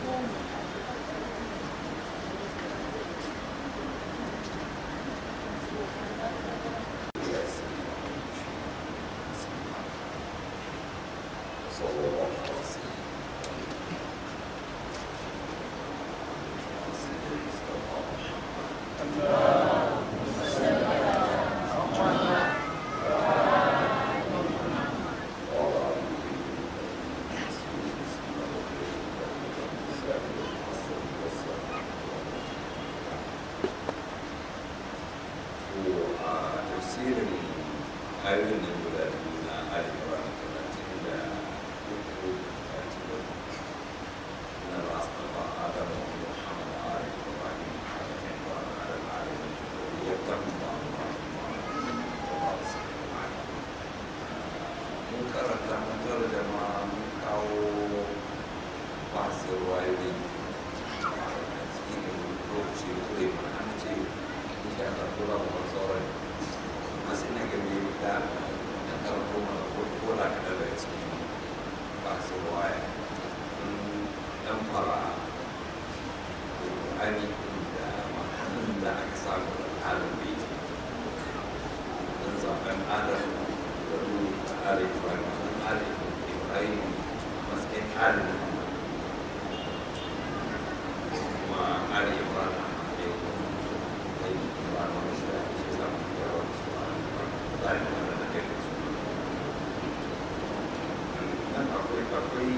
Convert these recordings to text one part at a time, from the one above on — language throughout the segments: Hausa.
ayoyin nan guda biyu na arewa talatin da uku talatin da uku na rasafa adamu muhammad ali ibrahim alamin wa alal alamin ya kamba mun karanta mun tara da ma mun kawo masu wayoyi a cikin lokaci kure ma an ce insha Allah kula da sauran masu ina gani da da karko mana ko da kada da cikin masu waya dan fara ani da ma'anin da aka samu al'adun bai don zaben adam da ruwa ali ibrahim ali ibrahim matsayin ali kuma ali ibrahim ne da yi ibrahim wani shi da ke zama da yawan su a tsarin wanda da kai su nan akwai akwai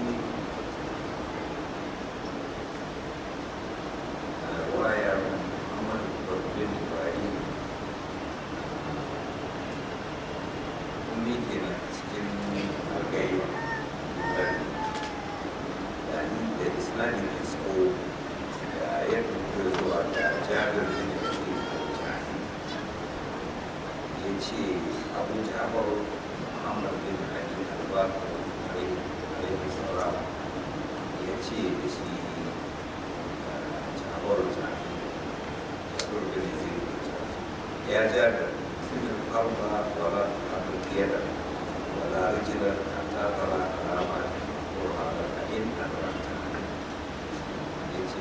wayar muhammad bin ibrahim kuma ke na cikin algaiwa da ni da islamin da tsawo da yadda kuka zuwa da jabir bin da ke ya ce abu jafar muhammad bin ali albakar alaihi salam ya ce da shi jafar jafi jafar bin zai ya jabir sun الأرض ولا تحرك يدك ولا رجلا حتى ترى علامات وهذا فإن أدركت يجي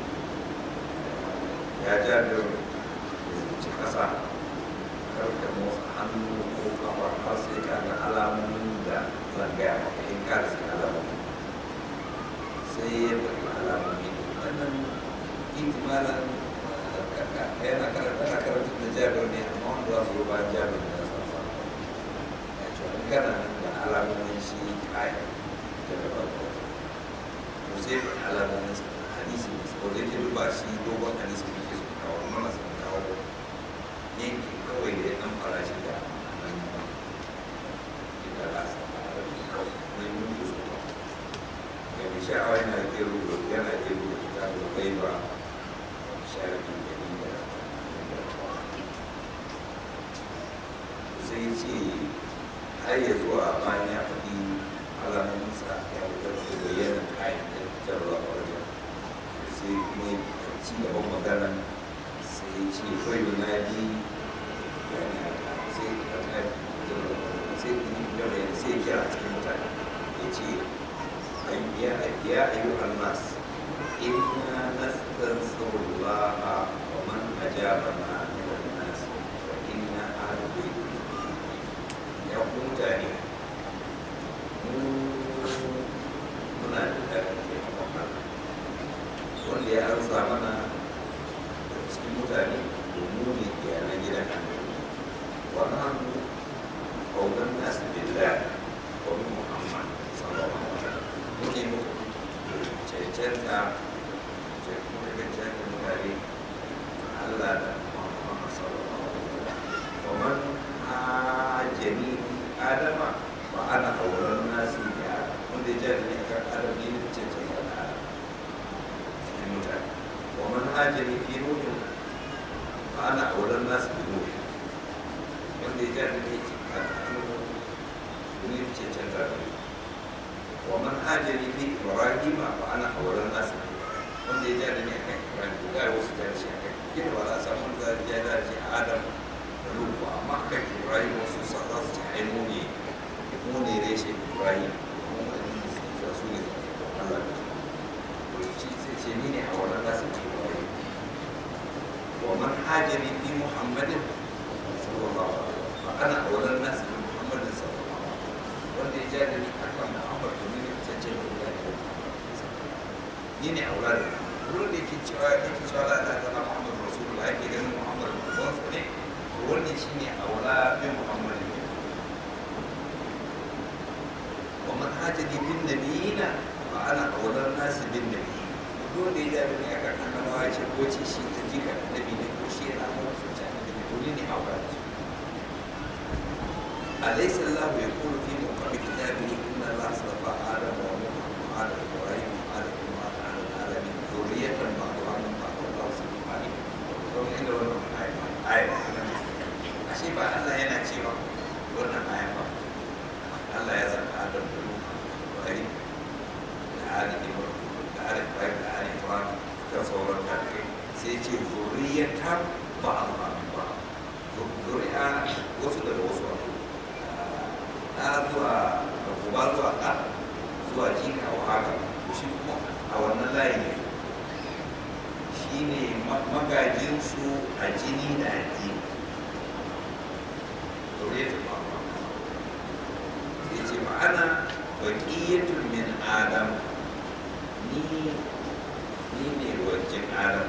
يا جابر ci ƙasa karka motsa hannu ko kafa har sai ka ga alamomin da zan gaya maka in ka da alamomi sai ya faɗi alamomi wannan ihtimalan yana karanta na karanta da jabir ne amma wanda za su zo bayan jabir ne san sa ya ce wani gana nan da alamomin shi kai da da farko to sai da alamomin hadisi ne ko da yake duba shi dogon hadisi ne ke su kawo mana sun kawo yanki kawai da ya dan fara shi da nan da rasa kawai mai mutu su ba ga mai sha'awa yana iya rubuta yana iya rubuta ta da bai ba sharafin jarida sai ce har ya zuwa bayan ya faɗi alamunsa ya fitar da bayyana kayan da fitarwa a wajen sai kuma ci gaban magana sai ce kawai da na bi sai sai sai kira cikin mutane ya ce ya ayyuhan nas إنا نستنصر الله ومن أجابنا من الناس فإنا أهل بيت يقول تاني muna da ƙarfin taimakon Allah wanda ya ansa mana da cikin mutane domin ne iyalan gidan annabi wani hannu kaunan nasu billah wa min muhammad sallallahu alaihi wasallam muke muku cancanta kuma cancanta mutane Allah da Muhammad sallallahu alaihi wasallam wa man ajani adama wa ana auren nasi da wanda ya ji ne kan adam ne da cancanta da adam cikin mutane wa man ajani fi nuhin wa ana auren nasi da nuhin wanda ya ji ne kan adam ne da cancanta da nuhin ومن هاجني في ابراهيم فانا اولى الناس wanda ya ja da ni akan ibrahim ko ga wasu da shi akan kina ba za a samu da ya da shi adam da lutu amma akan ibrahim wasu sa za su ci ai mu ne mu ne reshe ibrahim mu ne su su ne Allah ومن حاجني في محمد صلى الله عليه وسلم فأنا أولى الناس بمحمد صلى الله عليه وسلم wanda ya ja da ni akan Muhammad to ni ne cancin da ya yi ni ne aula da wurin da yake cewa yake cewa la ilaha illallah Muhammad rasulullah yake ganin Muhammad manzon sa ne to wannan shine aula bin Muhammad ne wa man hajani bin nabiyina fa ana aula nas bin nabiyina duk da ya ja da ni akan annabawa ce ko ce shi ta jika annabi ne ko shi yana aure su ta annabi ne to ni ne aula da shi أليس الله يقول في محكم كتابه إن الله اصطفى آدم ونوح وآل إبراهيم وآل عمران على العالمين ذرية بعضها من بعض الله سبحانه عليم don inda wannan aya ashe ba Allah yana cewa wannan aya ba Allah ya zama Adam da Nuh Ibrahim da Ali Ibrahim da Ali Ibrahim da Ali Ibrahim da sauran kafirai sai ce zuriyatan ba'dha min ba'd zuri'a wasu daga wasu wato na zuwa uba zuwa ɗa zuwa jika wa haka shi kuma a wannan layi ne shi ne magajinsu a jini da addini zuriyatun ma'amma ya ce ma'ana baƙiyatun min adam ni ni ne wajen adam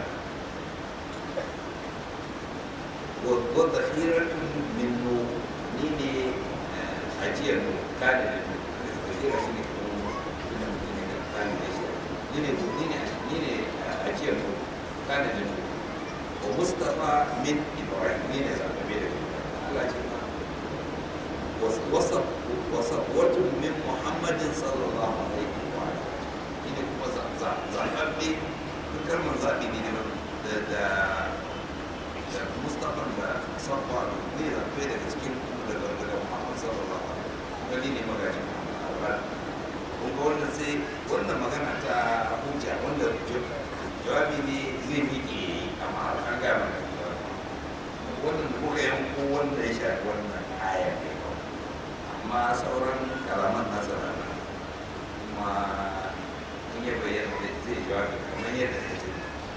wa zahiratun min nuhu ni ne ajiyar mu kada da mu ajiyar shi ne kuma ina mutum ne kada da shi ni ne ni ne ni ne ajiyar mu kada da mu wa mustafa min ibrahim ni ne zaɓaɓe da Allah ce ma wasa wasa wato min muhammadin sallallahu alaihi wa ni ne kuma zaɓaɓe duk kalmar zaɓi ne da da da mustafa da sabba ne zaɓe daga cikin daga daga muhammad sallallahu alaihi wani ne magajin muhammad kuma wannan sai wannan magana ta hujja wanda jawabi ne zai miƙe amma an gaya mana wannan da kuka yanko wanda ya shafi wannan aya ne amma sauran kalaman nasa na nan kuma in ya bayyana zai jawabi kamar yadda ya ce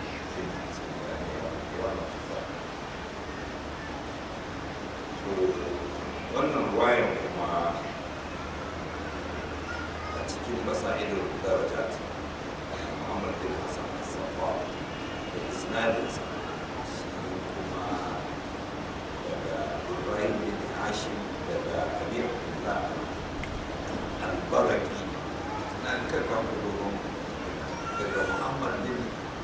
wannan ruwayan kuma a cikin basa'idul darajat Muhammad bin Hassan Safa da isnadinsa shi kuma daga Ibrahim bin Hashim daga Abir Abdullah al-Baraki na karka dogon daga Muhammad bin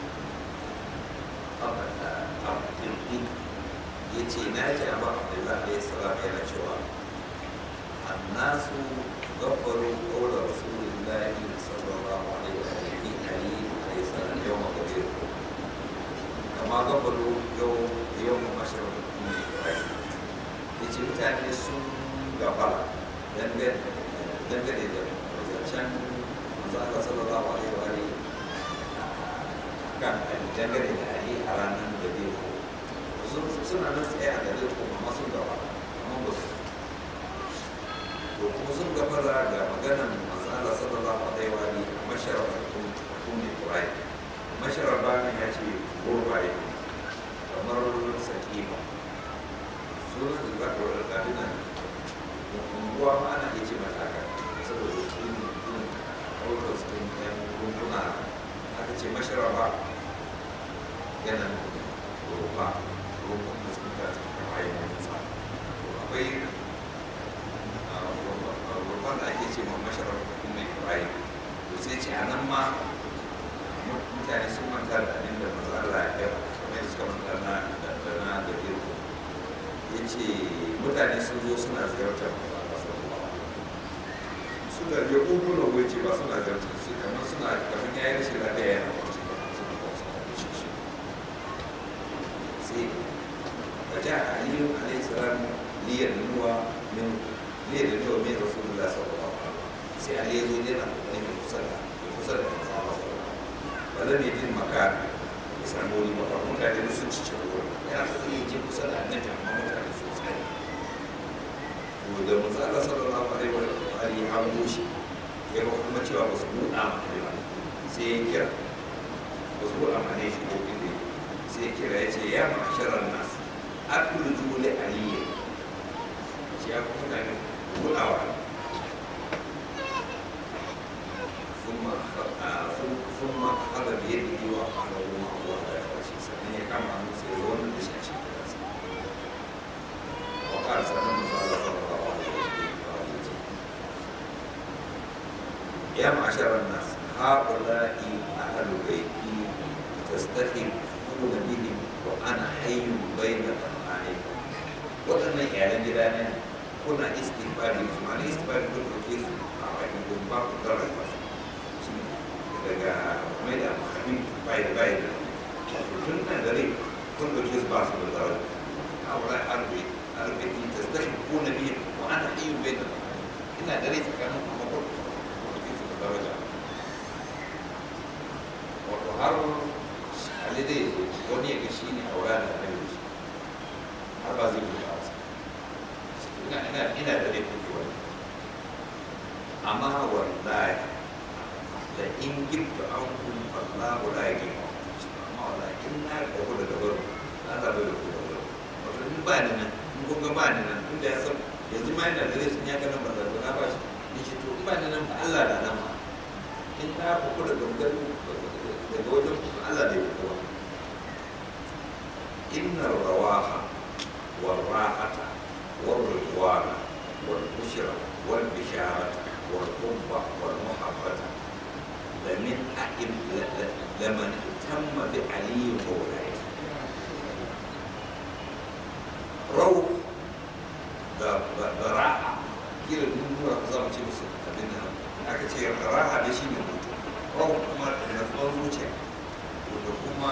Abdul ya ce na ji abu abdullahi alayhi salam yana cewa annasu gafaru qawla rasulillahi sallallahu alaihi wa sallam fi ali alayhi salam yawm qabir kama gafaru yau yawm mashrab ibrahim yace mutane sun gafara dangane dangane da zancen manzo Allah sallallahu alaihi wa alihi kan dangane da ali a ranar da bai suna nan tsaye a gare ko amma sun gaba amma ba su to kuma sun gabara ga maganan manzo Allah sallallahu alaihi wa alihi a masharar kun kun ne kurai masharar bayan ya ce gurbaye kamar sakima sunan da zaka wadda kabina unguwa ma ana iya ce mata haka saboda su ne irin ɗaukar su ɗin ɗan rumbuna aka ce masharar ba yana rufa rukun da suka tafi da ayyukan sa akwai rukun da ake ce ma masharar mai kurai to sai ce a nan ma mutane sun manta da abin da maza Allah ya kai kamar da suka manta na da na da irko ya ce mutane sun zo suna ziyartar maza Allah sallallahu alaihi suna ya ƙugu na wuce ba suna ziyartar su kamar suna kamar ya yi rashin lafiya yana kwanci suna kwanci da shi sai فجاء علي عليه السلام ليدنو من ليدنو من رسول الله صلى الله عليه وسلم سي علي يزو دينا من مصلى مصلى ولم يجد مكان يسموني لي مكان مكان يسوع تشكو yana so yi je kusa da annabi amma mutane su tsaye to da manzo Allah sallallahu alaihi wa alihi an goshi ya ga kuma cewa ba su buɗa ma ba sai ya kira ba su buɗa ma ne shi ko inda sai sai kira ya ce ya ma'asharar nas akulu jule aliyya ce ya kuma mutane kulawa ثم أخذ بيده وأخذه مع الله على فرشه سنة كما سيزون بشاشة وقال سلام صلى الله عليه وسلم يا معشر الناس هؤلاء أهل بيتي تستخفون بهم وأنا حي بين أبنائكم waɗannan iyalan gida ne kuna istighfari su ma ne istighfari kun ɗauke su a bakin kun ba ku karanta su daga mai da habib bai da bai da tun nan dare kun ɗauke su ba su da zarar a wurin arbe arbe ki ta stashi ko na biyu ko ana iya bai da ina dare tsakanin kuma ko ɗauke su da daraja wato har alidai wani ya ga shi ne a wurin da annabi shi har ba zai buɗe wasu ina ina ina da dai kuke wani amma wallahi da in gibta an kun Allah la ya gima amma wallahi in na da ku da dabar na da bai da ku da dabar wato in ba ni nan in kun ga ba ni nan tunda ya san yanzu ma yana da rai sun ya ga nan ba da na ba shi ni ce to in ba ni nan ba Allah da nan ma in na ku da gangan daga wajen Allah da ya ku inna rawaha والراحة والرضوان والبشرى والبشارة والحب والمحبة لمن أئم لمن اهتم بعلي مولاي روح da raha kira nuna za mu ce musu abin nan aka ce raha da shi ne mutu rahu kuma da natsuwar zuciya da kuma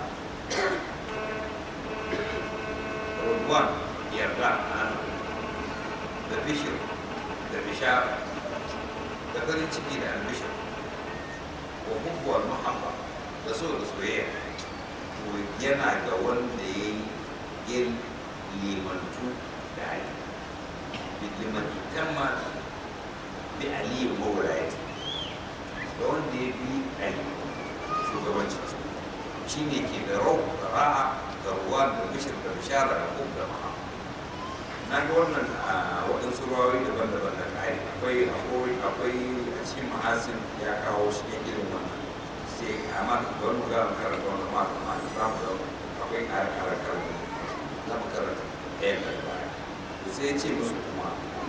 رضوان يرضى عنه da bishir da bishara da farin ciki da albishir wa hubbuwar muhabba da so da soyayya to yana ga wanda ya yi yin limantu da ali limantu tamma bi ali mawlaya da wanda ya bi ali shugabancin shi ne ke da rau da ra'a da ruwa da bishir da bishara da hub da maha na ga wannan a waɗansu ruwayoyi daban-daban da ƙari akwai akwai akwai a cikin mahasin ya kawo shi ne irin wannan sai amma da wani mu gama karanta wannan ma da ma za mu ga akwai ƙara ƙara karanta za mu karanta ɗaya da baya sai ya ce musu kuma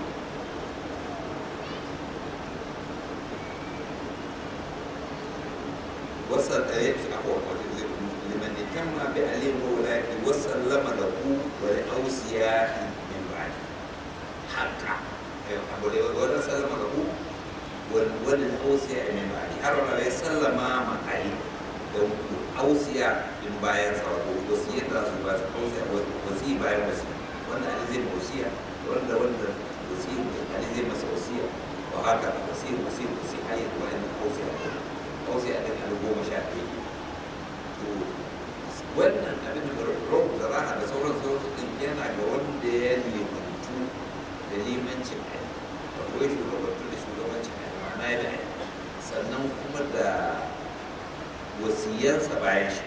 وصل آيات أقوى لمن اهتم بعلي ولايته وسلم له ولأوصياء من بعده حقا ولا سلم له وللأوصياء من بعده حرم عليه سلم مع علي أوصياء من باير صوته وصية رسول الله أوصياء وصية باير وصية وأن علي زي وصية وأن وأن وصية علي زي وصية وهكذا وصية وصية وصية حية وأن أوصياء ko sai a ɗin goma sha ɗaya to wannan abin da rob da raha da sauran sauran ɗin yana ga wanda ya limantu da limancin ayi wato ya shugabantu da shugabancin ayi ma'ana ya da ayi sannan kuma da wasiyansa bayan shi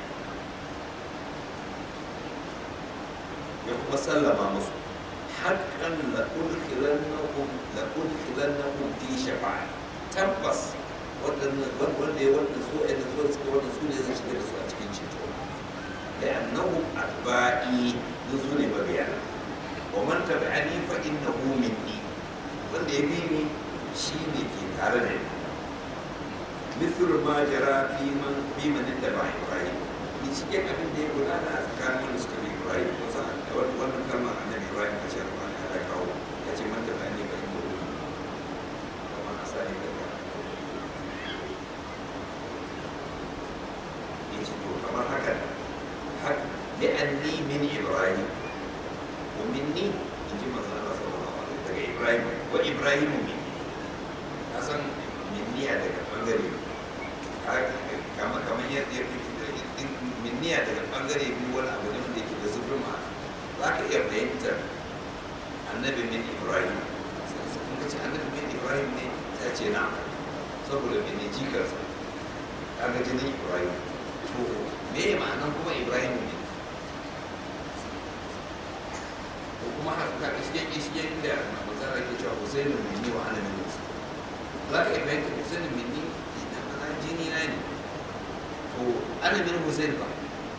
ya kuma sallama musu haƙƙan la udkhilannahum la udkhilannahum fi shafa'a tabbas waɗannan wanda ya wannan so ɗan so suka wannan su ne zai shiga da su a cikin ceto da annahu atba'i duk su ne mabiyana wa man tabi'ani fa innahu minni wanda ya bi ni shi ne ke tare da ni مثل ما جرى في من في من اتبع ابراهيم ni cikin abin da ya gudana a tsakanin wanda suka bi ibrahim kusa wannan kalmar annabi ibrahim a cikin ruwan ya kawo ya ce man tabi'ani fa innahu minni kamar asali da kamar haka li'anni min ibrahim wa minni in ji manzo Allah sallallahu alaihi daga ibrahim wa ibrahim min kasan minni a daga bangare kamar kamar yadda minni a daga bangare biyu wani abu ne da yake da zubin ma za ka iya fahimtar annabi min ibrahim in ka ce annabi min ibrahim ne sai ce na saboda mene jikarsa kaga jinin ibrahim to me ma'anan kuma ibrahim ne kuma haka iske iske da magana ke cewa Husainu minni wa ana minni za ka iya fahimta Husainu minni da mana jini na ne to ana min Husain ba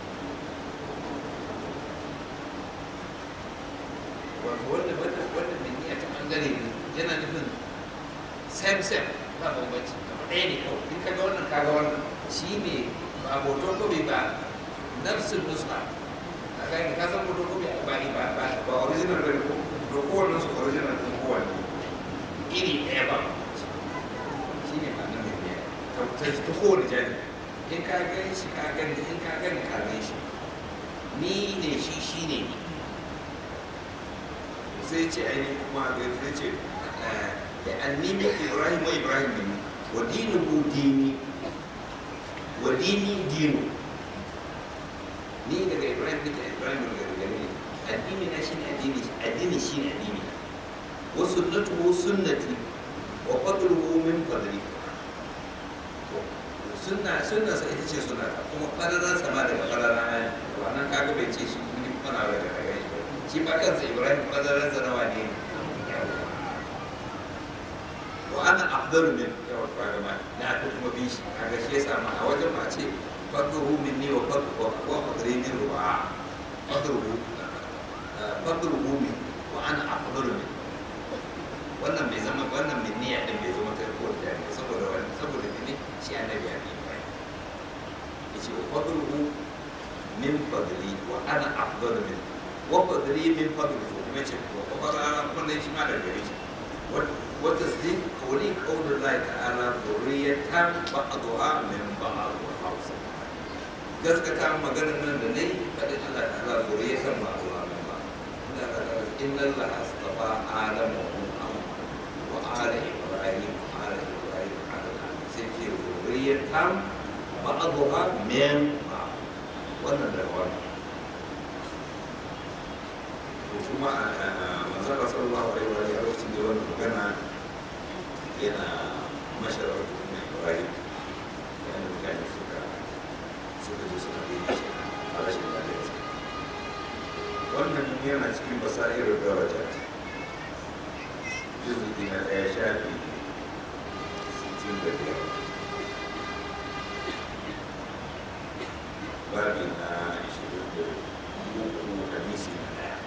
wato wanda wanda wanda minni a ta bangare ne yana nufin same same ba bambanci kamar ɗaya ne kawai in ka ga wannan ka ga wannan shi ne ba hoton kobe ba nafsin nuska a gani ka san hoton kobe ba ni ba ba ba original ba ne ko to kowanne su original ɗin kowanne iri ɗaya ba shi ne ba nan ne ta ta kowane jani in ka gani shi ka gani in ka gani ka gani shi ni ne shi shi ne ni sai ce ainihin kuma da sai ce da annimi ibrahim wa ibrahim ne wa dinuhu dini wa dini dinu ni daga ibrahim ne ibrahim daga gare ne addini na shine addini addini shine addini wa sunnatuhu sunnati wa fadluhu min fadli sunna sunna sai ita ce sunna kuma fadaran sama daga fadaran ayi wannan kaga bai ce shi ni kana da daga gare shi shi ba kansa ibrahim fadaran sa nawa ne wa ana afdalu min yawa kaga ma na ko kuma bi shi kaga shi yasa ma a wajen ma ce fadluhu minni wa fadlu wa fadli min ru'a fadluhu fadluhu min wa ana afdalu min wannan bai zama wannan min niyya din bai zama kai ko da ne saboda wannan saboda ne shi annabi ya bi Ibrahim yace wa fadluhu min fadli wa ana afdalu min wa fadli min fadli to kuma ce ko ba ra kun shi ma da gare shi wa tasdiq qawli qawli Allah ta'ala dhurriyatan ba'daha min ba'd wa hausa gaskata maganar nan da nayi fadin Allah ta'ala dhurriyatan ba'daha min ba'd inna Allah astafa adama wa وآل إبراهيم وآل إبراهيم على العالمين سيكون ذرية بعضها من بعض wannan da wani to kuma manzara sallallahu alaihi wa alihi lokacin da wannan magana yana masharar kuma Ibrahim yana mutane suka suka je suka yi shi a rashin lafiya wannan yana cikin basairar daraja juzuki na ɗaya shafi sittin da biyar babi na ishirin da uku hadisi na ɗaya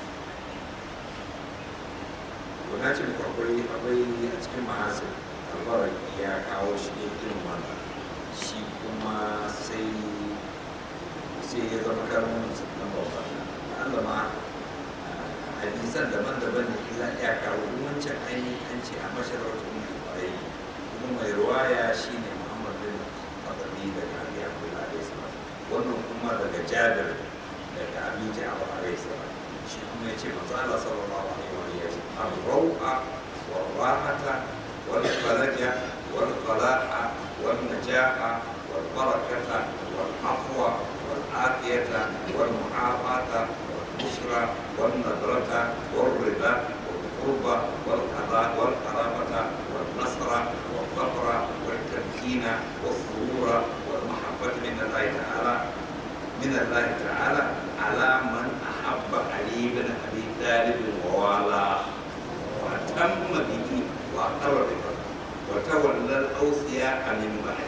Wana ce muku akwai akwai a cikin mahasir albarar ya kawo shi ne irin wannan shi kuma sai sai ya zama karamin musulman babba Allah ma hadisan daban-daban ne illa ya kawo wancan ainihin an ce a masharautar mai kwarai kuma mai ruwaya shi ne muhammad bin fadali daga abi abdullah alaihi salam wannan kuma daga jabir daga abi ja'far alaihi salam shi kuma ya ce manzo Allah sallallahu alaihi wa sallam ar-raw'a wal-rahata wal-falaja wal-falaha wal-najaha wal-barakata wal-afwa wal-afiyata wal-mu'afata البشرى والنذرة والربا والقربة والقضاء والقرابة والنصر والفقر والتمكين والسرور والمحبة من الله تعالى من الله تعالى على من أحب علي بن أبي طالب ووالاه وأتم به وأقر به وتولى الأوصياء من بعد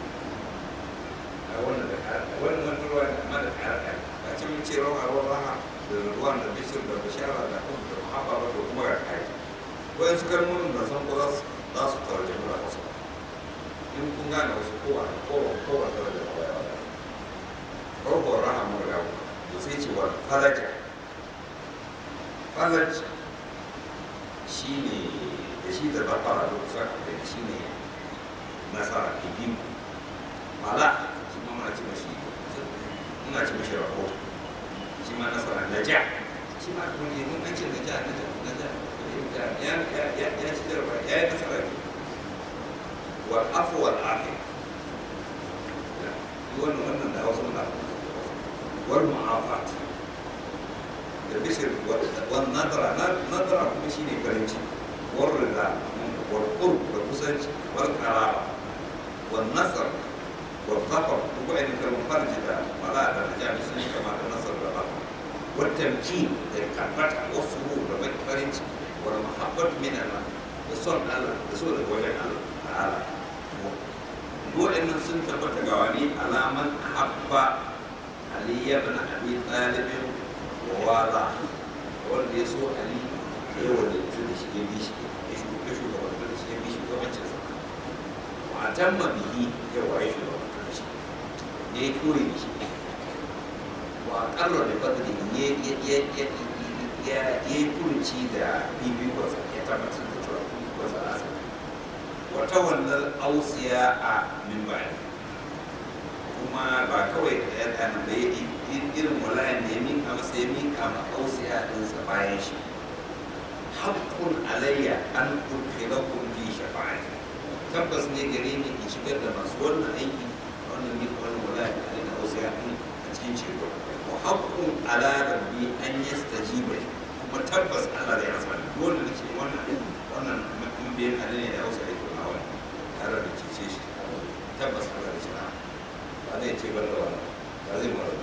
wannan da wannan ruwa da amma da kare a cikin cewa a ruwa da ruwan da bishir da bishara da kuma da muhabba ba da kuma ga kai wayan su kalmomin da san ko za su tarje mu da wasu in kun gane wasu kowa kowa kowa da da kowa ko ko raha mu da to sai ce wa falaja falaj shine da shi da bafara da kusa da shine nasara ibin mala shi ma muna ce mashi muna ce mashi rahoto shi ma nasara na ja shi ma kuma ne mun an ce na ja na ja na ja ya ya ya ya ci jarba ya yi nasara ne wal afu wal afi wannan wannan da wasu muna wal mu'afat da bishir wal nadara nadara kuma shi ne farin ciki wal rida wal qurb da kusanci wal karaba wal nasar wal zafar duk wa'in kalmar farji da mala da najami sun yi kama da nasar da zafar والتمكين للكبت والسرور والفرج والمحبة من الله الصون الله رسول وجه الله تعالى وإن سنت بتجواني على من أحب علي بن أبي طالب ووالاه wanda ya so ali ya wadatu da shi ya bi shi ya shugabantar da shi ya bi shugabancin sa wa tamma bihi ya waye shugabantar da shi ya yi koyi da shi wa ƙarra da fadli ya yi furuci da bibikonsa ya tabbatar da cewa bibikonsa na sa wata wannan ausiya a mimbari kuma ba kawai da ya ɗana da ya irin walayan da ya miƙa masa ya miƙa ma ausiya ɗinsa bayan shi haƙƙun alayya an udkhilakum fi shafa'ati tabbas ne gare ni in shigar da masu wannan aiki wannan miƙa wannan walayan da ya ausiya ɗin a cikin ceto wa haƙƙun ala rabbi an yastajiba kuma tabbas Allah zai rasa dole da ke wannan wannan biyan hali ne da ausiya yake nawa tare da cece shi tabbas Allah da shi na ba zai ce bar da wannan ba zai mara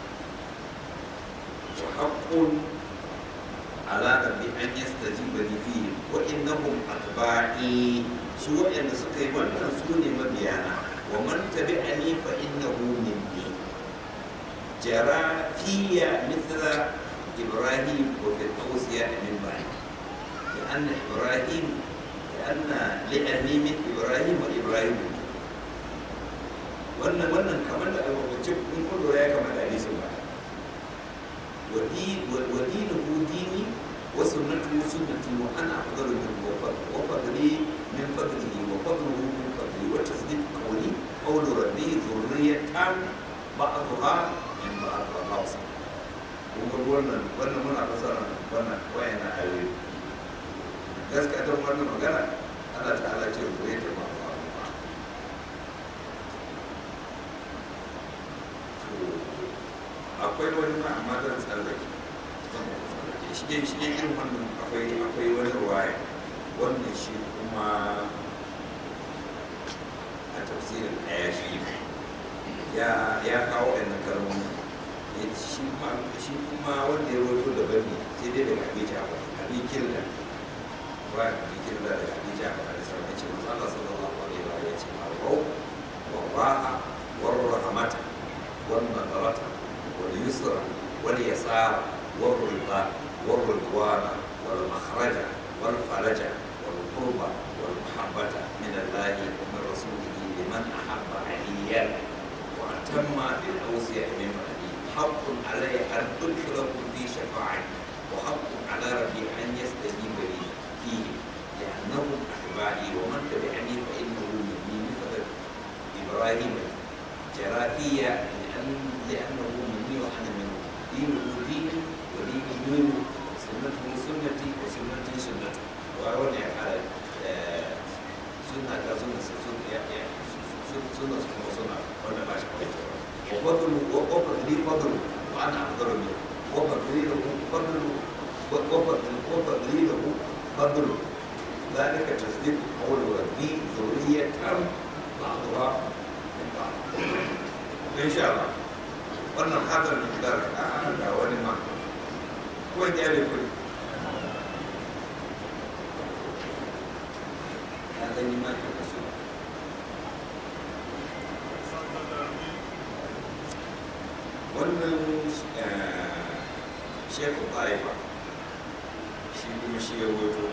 وحق على ربي أن يستجيب لي فيه وإنهم أتباعي سوء أن سكي وأن سوني مبيانا ومن تبعني فإنه مني جرى في مثل إبراهيم وفي الأوصياء من بعد لأن إبراهيم لأن لأني من إبراهيم وإبراهيم wannan wannan kamar da alwacin in kun lura ya kamar da hadisin ba ودينه ديني وسنته سنتي وانا افضل منه وفضلي من فضله وفضله من فضلي وتصديق قولي قول ربي ذرية بعضها من بعض الله kuma wannan wannan muna fasara wannan wayana ayoyi gaskiya ta wannan magana Allah ta'ala ce zuriya ta ba akwai wani ma amma zan tsallake shi ne shi ne irin wannan akwai akwai wani ruwaya wannan shi kuma a tafsirin ɗaya shi ya ya kawo ɗan kalmomi ya shi kuma shi kuma wanda ya roto da bani sai dai daga abin jafa abin kirda ba abin kirda daga abin jafa a da sarki ce masu Allah sallallahu alaihi wa ya ce ma rau wa ra'a wa rahmata wa nadarata واليسر واليسار والرضا والرضوان والمخرج والفرج والقرب والمحبة من الله ومن رسوله لمن أحب عليا وأتم بالأوصياء من بعدي حق علي أن أدخلكم في شفاعتي وحق على ربي أن يستجيب لي فيه لأنهم أتباعي ومن تبعني فإنه مني مثل إبراهيم جرى فيا لأن لأنه مني وأنا منه دينه ديني وديني دينه سنته سنتي وسنتي سنته وأولي على سنة سنة سنة سنة سنة سنة وأنا ماشي وفضل وفضل لي فضل وأنا أفضل منه وفضل لي له فضل وفضل وفضل لي له فضل ذلك تصديق قول ربي ذرية بعضها من بعض إن شاء الله wannan hadar da gidar a ga wani ma ko ya ne kuri ya gani ma ke kaso wannan shekul taifa shi kuma shi ya wato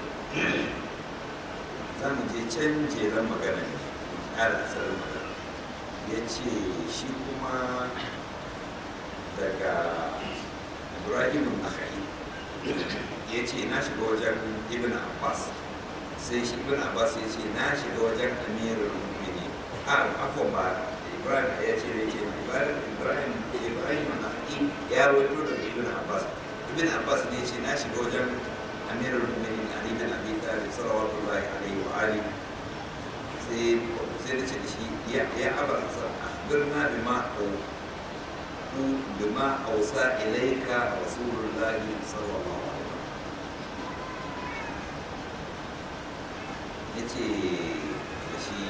za mu je can jeren magana ne ƙara asalin magana ya ce shi kuma daga ibrahim akhai ya ce na shiga wajen ibn abbas sai shi ibn abbas ya ce na shiga wajen amirul mu'mini a afon ba ibrahim ya ce da ke ibrahim ibrahim ibrahim akhai ya rawaito daga ibn abbas ibn abbas ne ce na shiga wajen amirul mu'minin ali bin abi talib sallallahu alaihi wa alihi sai sai da ce da shi ya ya abar hasan akhbirna bima بما أوصى إليك رسول الله صلى الله عليه وسلم yace da shi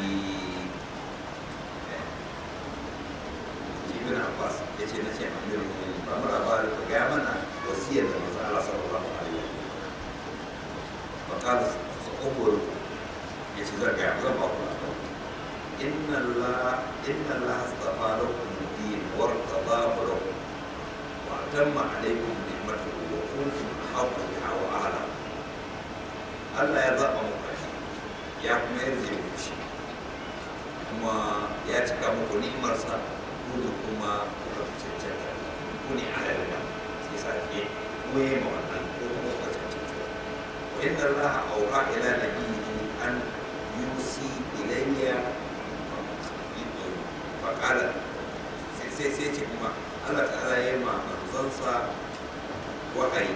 ibn abbas ya ce na ce amir ba mara ba da ga mana wasiyar da manzo Allah sallallahu alaihi wa sallam fa qala sa'ubur yace zan ga zan ba ku inna Allah inna Allah astafa lakum din wa irtadahu lakum wa atamma alaykum ni'matahu wa kuntum haqqa biha wa ahla Allah ya zaba muku shi ya kuma yarje muku shi kuma ya cika muku ni'imarsa ku da kuma kuka cancanta ku ne ahalin sai sa ke koye ma wannan ko kuma kuka cancanta wa inna Allah auha ila nabiyyi an yusi ilayya faƙala sai sai ce kuma Allah ta'ala ya ma manzansa wahayi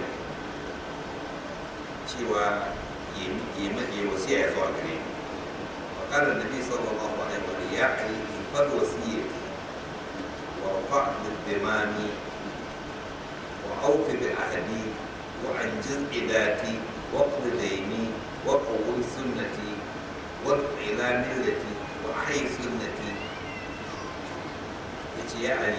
cewa ya wasiya ya zuwa gare ni faƙala nabi sallallahu alaihi wa sallam ya ali fal wasiyati wa rafa' bil wa awfi bi ahdi wa anjiz idati wa qdi dayni wa qawwim sunnati wa ila millati wa ahyi sunnati yace ya ali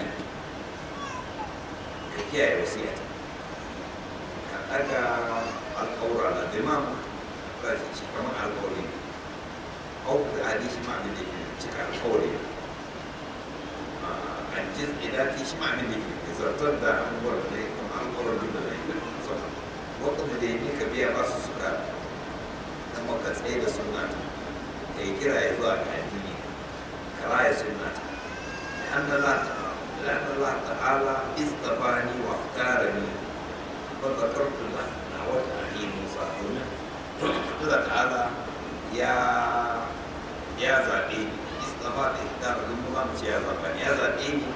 ka kiyaye wasiyata ka ɗaga alƙawura na dimam ba shi ci kamar alƙawari au da adi shi ma abin da ke cika alƙawari a jiz idati shi ma abin da ke zartar da abubuwan da ya kuma alƙawarin da ya yi musamman wakil da ya ka biya ba su suka kuma ka tsaye da sunna ka yi kira ya zuwa ga addini ka raya sunna لأن الله لأن الله تعالى اصطفاني واختارني فذكرت له دعوة أخي موسى الله تعالى يا يا زابيني اصطفى اختار المظلم يا زابيني يا زابيني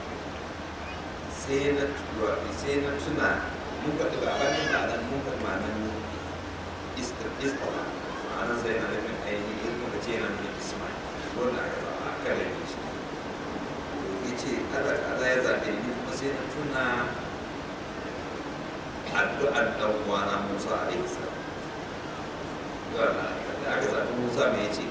سينة سينة تنا ممكن تبقى أغاني معنى ممكن معنى اصطفى معنى زي ما نفهم أي ممكن تينا من اسمعي ولا أكلم شيء ya ce Allah ta'ala ya zaɓe ni kuma sai na tuna addu'ar ɗan uwana Musa alaihi salam da aka zaɓi Musa me ya ce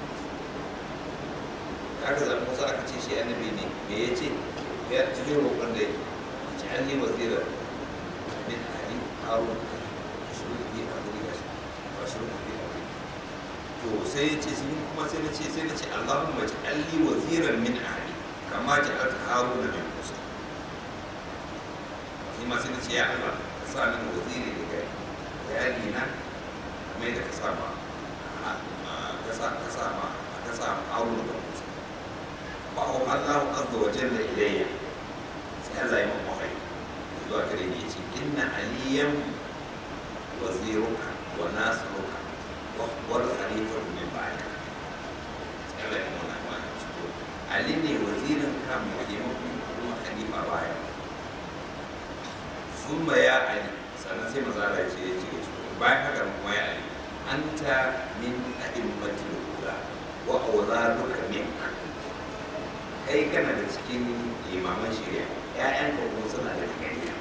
da aka zaɓi Musa aka ce shi annabi ne me ya ce ya cikin roƙon da ya ce an yi wazira min ali harun shirin bi a wuri gashi ba shirin bi a wuri to sai ya ce sun kuma sai na ce sai na ce Allahumma ja'alli waziran min ahli kama ja'alta haruna min musa shi ma sai na ce ya Allah ka sa min waziri daga iyali na kamar yadda ka sa ma ka sa ka sa ma ka sa haruna da musa ba wa Allah azza wa jalla ilayya sai Allah ya mun wahayi zuwa gare ni yace inna aliyan waziruka wa nasiruka wa wal khalifatu min ba'dika sai Allah ya mun wahayi Ali ne wazirin kan taimakon kuma khalifa baya sun ya Ali sannan sai maza Allah ce ya ce bayan haka kuma ya Ali anta min a'immatil ula wa awladuka minka kai kana da cikin imaman shari'a ƴaƴanka kuma suna da gariya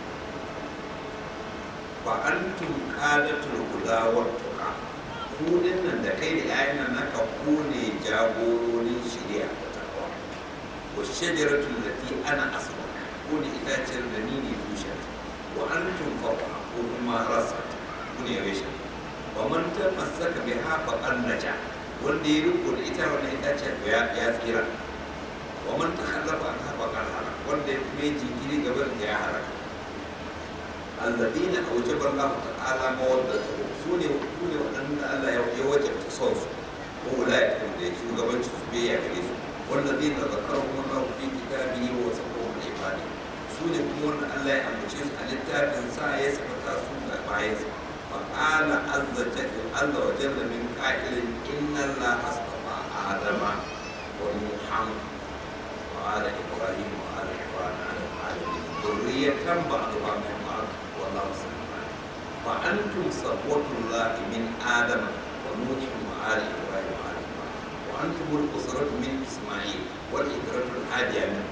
wa antum qadatul huda wa tuqa ku nan da kai da ƴaƴan nan naka ku ne jagororin shari'a والشجرة التي أنا أصلها كوني إتاجر دنيني توشت وأنتم فوقها كونما رست كوني ريشت ومن تمسك بها فقد نجا wanda ya riko da ita wannan itaciyar ya ya tsira wa man takhallafa an hafa kan halak wanda ya kuma jinkiri gaba da ya halaka alladina awjaba Allah ta'ala mawaddatu sune sune wadanda Allah ya wajabta son su ko wilayatu da shugabancin su bai ya gare su والذين ذكرهم الله في كتابه وصفهم العباد سورة كون الله يأمرشيس على التاب إنسان يسبت سورة بايز فقال عز وجل عز وجل من قائل إن الله اصطفى آدم ونوحا وآل إبراهيم وآل عمران على العالمين ذرية بعضها من بعض والله سبحانه فأنتم صفوة الله من آدم ونوح وآل إبراهيم وآل وأنتم الأسرة من إسماعيل والإكرة الهادية منه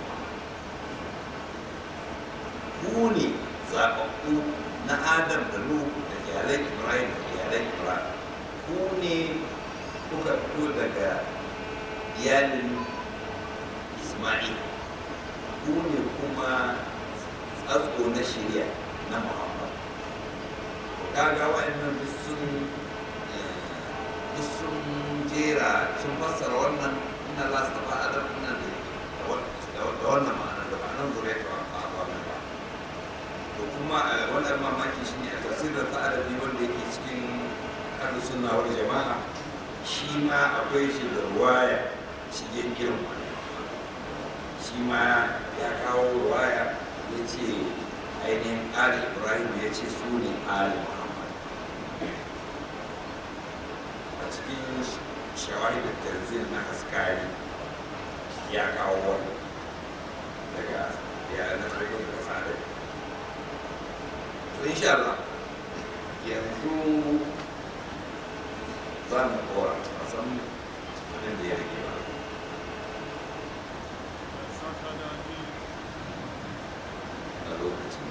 كوني zaɓaɓɓu na Adam da Nuhu da iyalan Ibrahim da iyalan Ibrahim ku ne kuka fito daga iyalin Ismail ku ne kuma tsatso na shirya na muhammad kaga wa'annan duk sun duk sun jera sun fassara wannan inna Allah stafa adam nan da wannan ma'ana da ma'anar zuriya ta a wannan ba to kuma wannan mamaki shi ne a tafsirin ta adabi wanda yake cikin ahlu sunna wal jama'a shi ma akwai shi da ruwaya shigen irin wannan shi ma ya kawo ruwaya ya ce ainihin ali ibrahim ya ce su ne ali muhammad a cikin shawari da tanzil na haskari ya kawo wani daga ya na farko da tsada to insha Allah yanzu za mu kora a san abin da ya rage ba a lokacin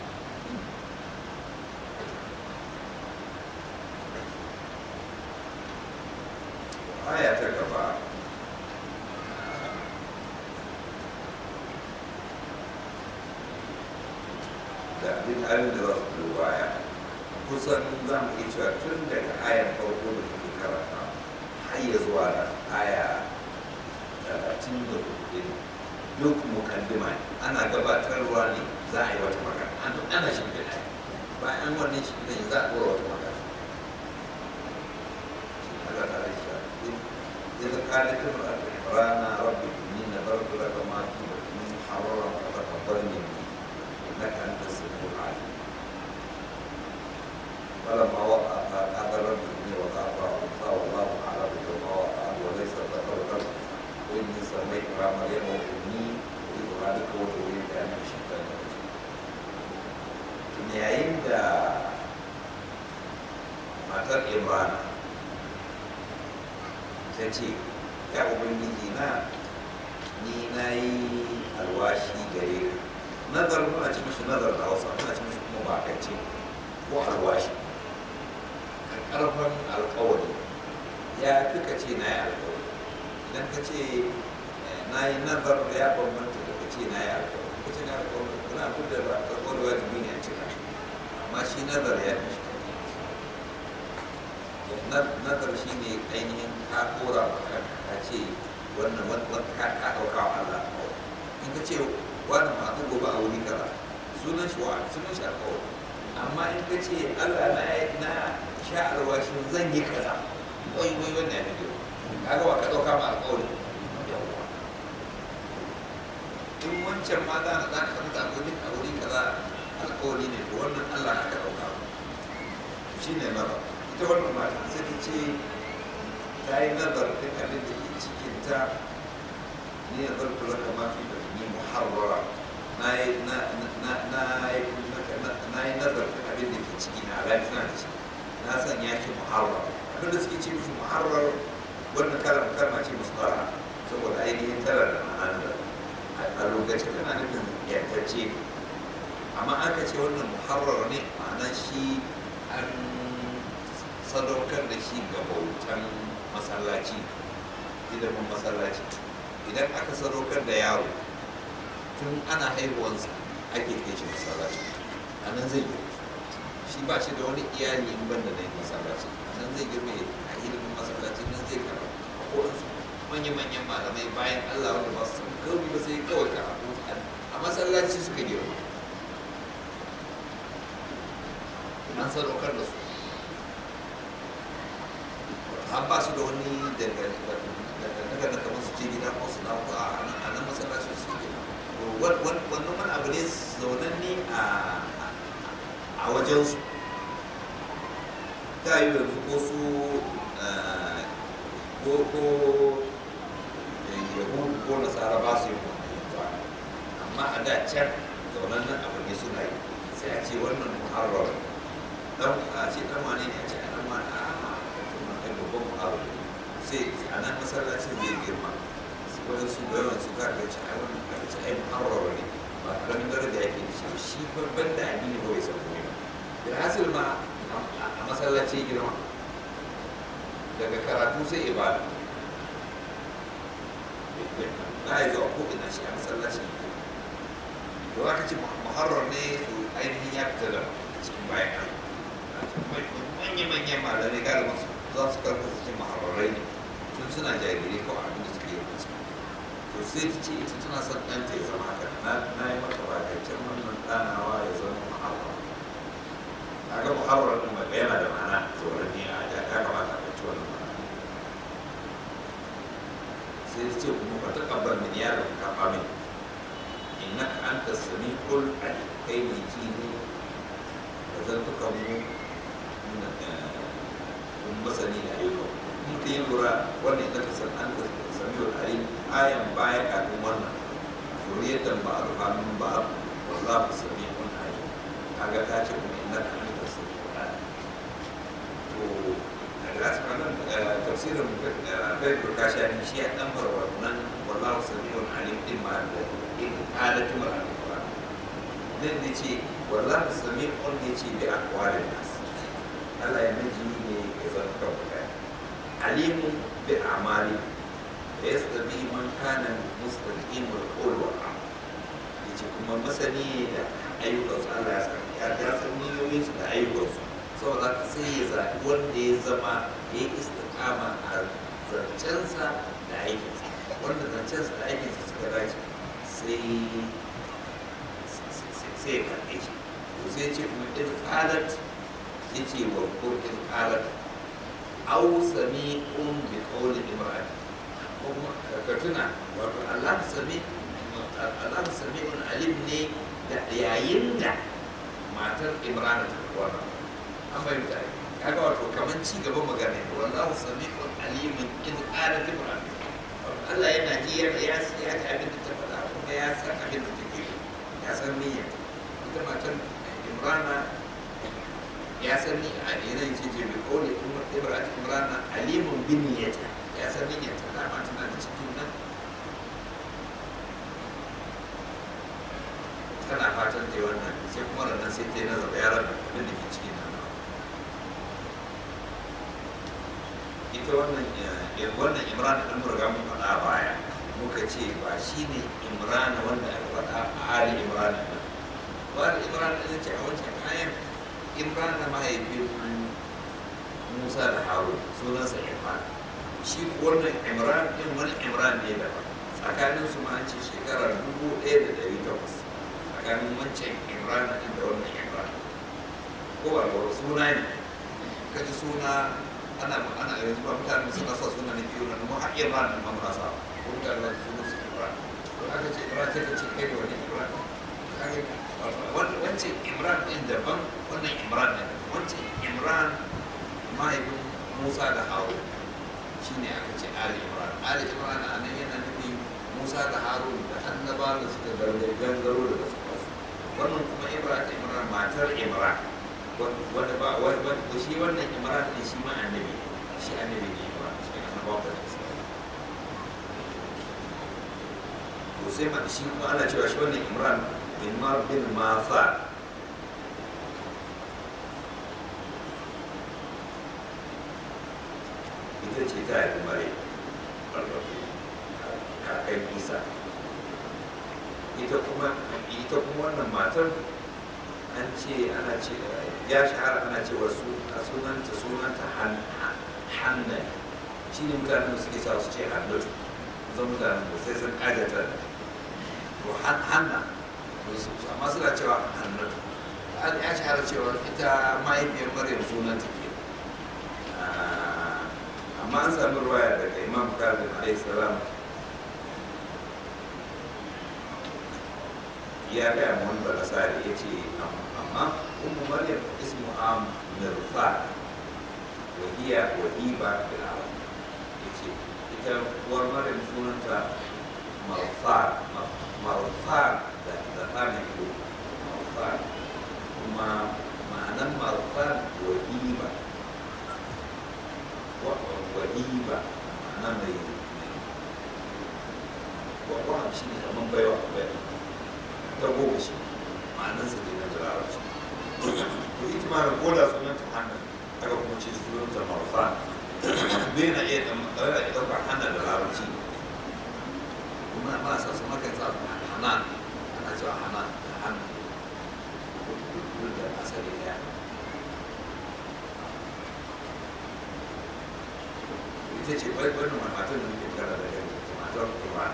aya ta gaba da abin halin da za su biyo baya kusan za mu iya cewa tun daga ayar farko da kuke karanta har ya zuwa da aya talatin da hudu duk mukaddima ne ana gabatarwa ne za a yi wata magana ana shimfiɗa bayan wannan shimfiɗa za a ɗora wata magana Allah ta rai shi إذ قالت امرأة عمران رب إني نذرت لك ما في بطني محررا فتقبل مني إنك أنت السميع العليم فلما وقع قال رب إني وضعتها أنثى والله أعلم بما وقعت وليس الذكر كالأنثى وإني سميتها مريم وإني أريدها بك وذريتها من الشيطان الرجيم yayin da matar imrana ta ce ya ubangiji na ni na yi alwashi gare ka nazar muna ci mishi nazar da hausa muna ci mishi kuma bakance ko alwashi karfan alkawari ya fi ka ce na yi alkawari idan ka ce na yi nazar da ya bambanta da ka ce na yi alkawari ka ce na yi alkawari kuna da alkawari wajibi ne a cika amma shi nazar ya fi shi nazar shi ne ainihin ka kora maka ka ce wannan wannan ka ka dauka wa Allah in ka ce wannan ma ku gobe a wuri kaza sunan shi wa sunan shi alƙawari amma in ka ce Allah na na sha alwashin zan yi kaza wai wai wannan ya fi kaga wa ka dauka ma alƙawari in wancan ma za ka ka mutu a wuri a wuri kaza alƙawari ne to wannan Allah na ka dauka shi ne nazar ita wannan mata sai ta ce ta yi nazar ɗin abin da ke cikinta ni ya zartu laka ma fi da ni muharrara na yi nazar ɗin abin da ke ciki na lafiya da ciki na san ya ce muharrar abin da suke ce mishi muharrar wannan kalan kalma ce musu tsara saboda ainihin tara da ma'anar a lokacin tana nufin yantacce amma aka ce wannan muharrar ne ma'anar shi an sadaukar da shi ga bautan masallaci ilimin masallaci idan aka sadaukar da yaro tun ana haihuwansa ake kai shi masallaci a nan zai girma shi ba shi da wani iyali in banda na masallaci a nan zai girma a ilimin masallaci nan zai karatu a kowansu manya-manyan malamai bayan allah wanda ba su san kawai ba sai kawai karatu a masallaci suka girma an sadaukar da su an ba su da wani dangantaka da kamar su ce gida ko su dawo a nan masallaci su ke wannan wani abu ne zaunanne a wajensu ta yi yanzu ko su ko ko yahudu ko nasara ba su yi amma a da can zaunannen abu ne suna yi sai a ce wannan muharrar dan a ce dan wane ne a ce dan wane a kai babban mu'aru sai a nan masallacin zai girma wani su da yawan su kaga ce ai wannan kaga ce ai mu'arrar ne ba karamin daraja yake da shi shi babban da addini ba bai san komai ba da hasil ma a masallaci girma daga karatu sai ibada na yi zuwa ko ina shi a masallaci to aka ce muharrar ne su ainihin ya fita da cikin bayan manya-manyan malamai galibin su za su karkata cikin muharrarai ne tun suna jarirai kawai abin da suke yi musu to sai ta ce ita tana son ɗanta ya zama haka na yi mata bakancin wannan ɗanawa ya zama muharrar kaga muharrar ɗin mai yana da ma'ana tsoron ne a ya kamata a ci wannan ma'ana sai ta ce kuma ba ta kabbar min yaron kafa min innaka anta sami'ul alim kai mai ji ne da zantukan mu mun masani da ayyukan mun ka yi lura wannan innaka san anta sami'ul alim ayan baya kafin wannan zuriyatan ba a min ba wallahu sami'un alim kaga ta ce kuma innaka anta sami'ul alim to daga nan tafsirin bai burkashi ne shi ya dan bar wannan wallahu sami'un alim din ma da in halatu mar alquran nan ne ce wallahu sami'un ne ce bi aqwalin nas Allah ya miji ne ya zanta mutane alimun bi amali da yastabi man kana mustaqimul qawl wal amal yace kuma masani da ayyukan su Allah ya san ya san niyoyin su da ayyukan su saboda ka sai ya zaɓi wanda ya zama ya yi istiqama a zancensa da aikinsa wanda zancensa da aikinsa suka dace sai sai ya karɓe shi to sai ce kuma in qalat yace wa ko in qalat aw sami'un bi qawli imra'ati ko kuma ka tuna wato Allah sami Allah sami'un alim ne da yayin da matar Imran ta wannan an fahimta kaga wato kaman ci gaban magana ne wallahu sami'un alimun in qalat imra'ati Allah yana ji ya ya ya ji abin da ta faɗa kuma ya san abin da take yi ya san niyya ita matar Imrana ya san ni a yanayin ce ce bi kawai Ibrahim Imrana alimun bin niyyata ya san niyyata dama tana da cikin nan tana fatan ta yi wannan sai kuma ranar sai ta yi nazar ya rabu abin da ke cikin nan ita wannan wannan imran ɗin murga mun faɗa a baya muka ce ba shi ne imran wanda aka faɗa a ali imran ɗin ba da imran ɗin ce a wancan ayan imran mahaifin musa da harun sunansa imran shi wannan imran ɗin wani imran ne daban tsakanin su ma an ce shekarar dubu ɗaya da ɗari takwas tsakanin wancan imran ɗin da wannan imran ko ba ba suna ne kaji suna ana ana yanzu ba mutane suna sa suna ne biyu nan mu har imran ɗin ma muna sa ko mutane ba su su imran ko aka ce imran sai ka ce kai da wani imran kage wancan imran ɗin daban wannan imran ɗin wancan imran mahaifin musa da harun shine aka ce ali imran ali imran a nan yana nufin musa da harun da annaba da suka gangaro daga su wannan kuma imran ta imran matar imran wanda ba wanda shi wannan imran ne shi ma annabi shi annabi ne imran shi annabawa da su to sai ma shi kuma ana cewa shi wannan imran imar bin mafa ita ce ta haifi mare kakan isa ita kuma ita kuma wannan matar an ce ana ce ya shahara ana ce wasu a sunanta sunanta hannan shi ne mutanen da suke sa su ce hannatu zan mutanen da sai sun ƙagata to hanna amma suna cewa hannatu ya shahara cewa ita mahaifiyar maryam sunanta ke amma an sami ruwaya daga imam kazim alayhi salam ya gaya ma wani balasari ya ce amma ummu maryam ismu am mirfa wa hiya wahiba bil arab ya ce ita uwar maryam sunanta marfa marfa da da fami ko marfa kuma ma'anan marfa wahiba wahiba ma'ana mai wahab shi ne kamar baiwa baiwa ta goma shi ma'anansa ne na da larabci to ita ma ko da sunan ta hannun aka kuma ce sunan ta marfa bai na iya ɗaukar iya ɗaukar hannun da larabci kuma ba sa su maka sa hanan ana cewa hanan ita ce wai wannan matan da muke magana da gani matar kuma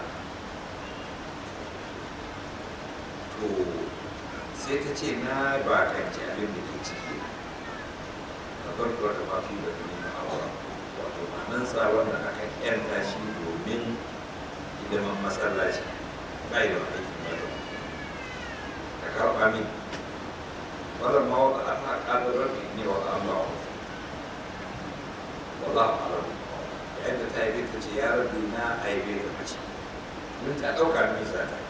to sai ta ce na ba kanci abin da ke ciki na farko da mafi da kuma na awa wato manansa wanda aka yanta shi domin hidiman masallaci bai da aikin ba ka karɓa min wannan ma wata ana ƙadarar ne wata an ba wa wallahu alam yayin da ta haife ta ce ya rabu na haife ta mace mun ta ɗauka min za ta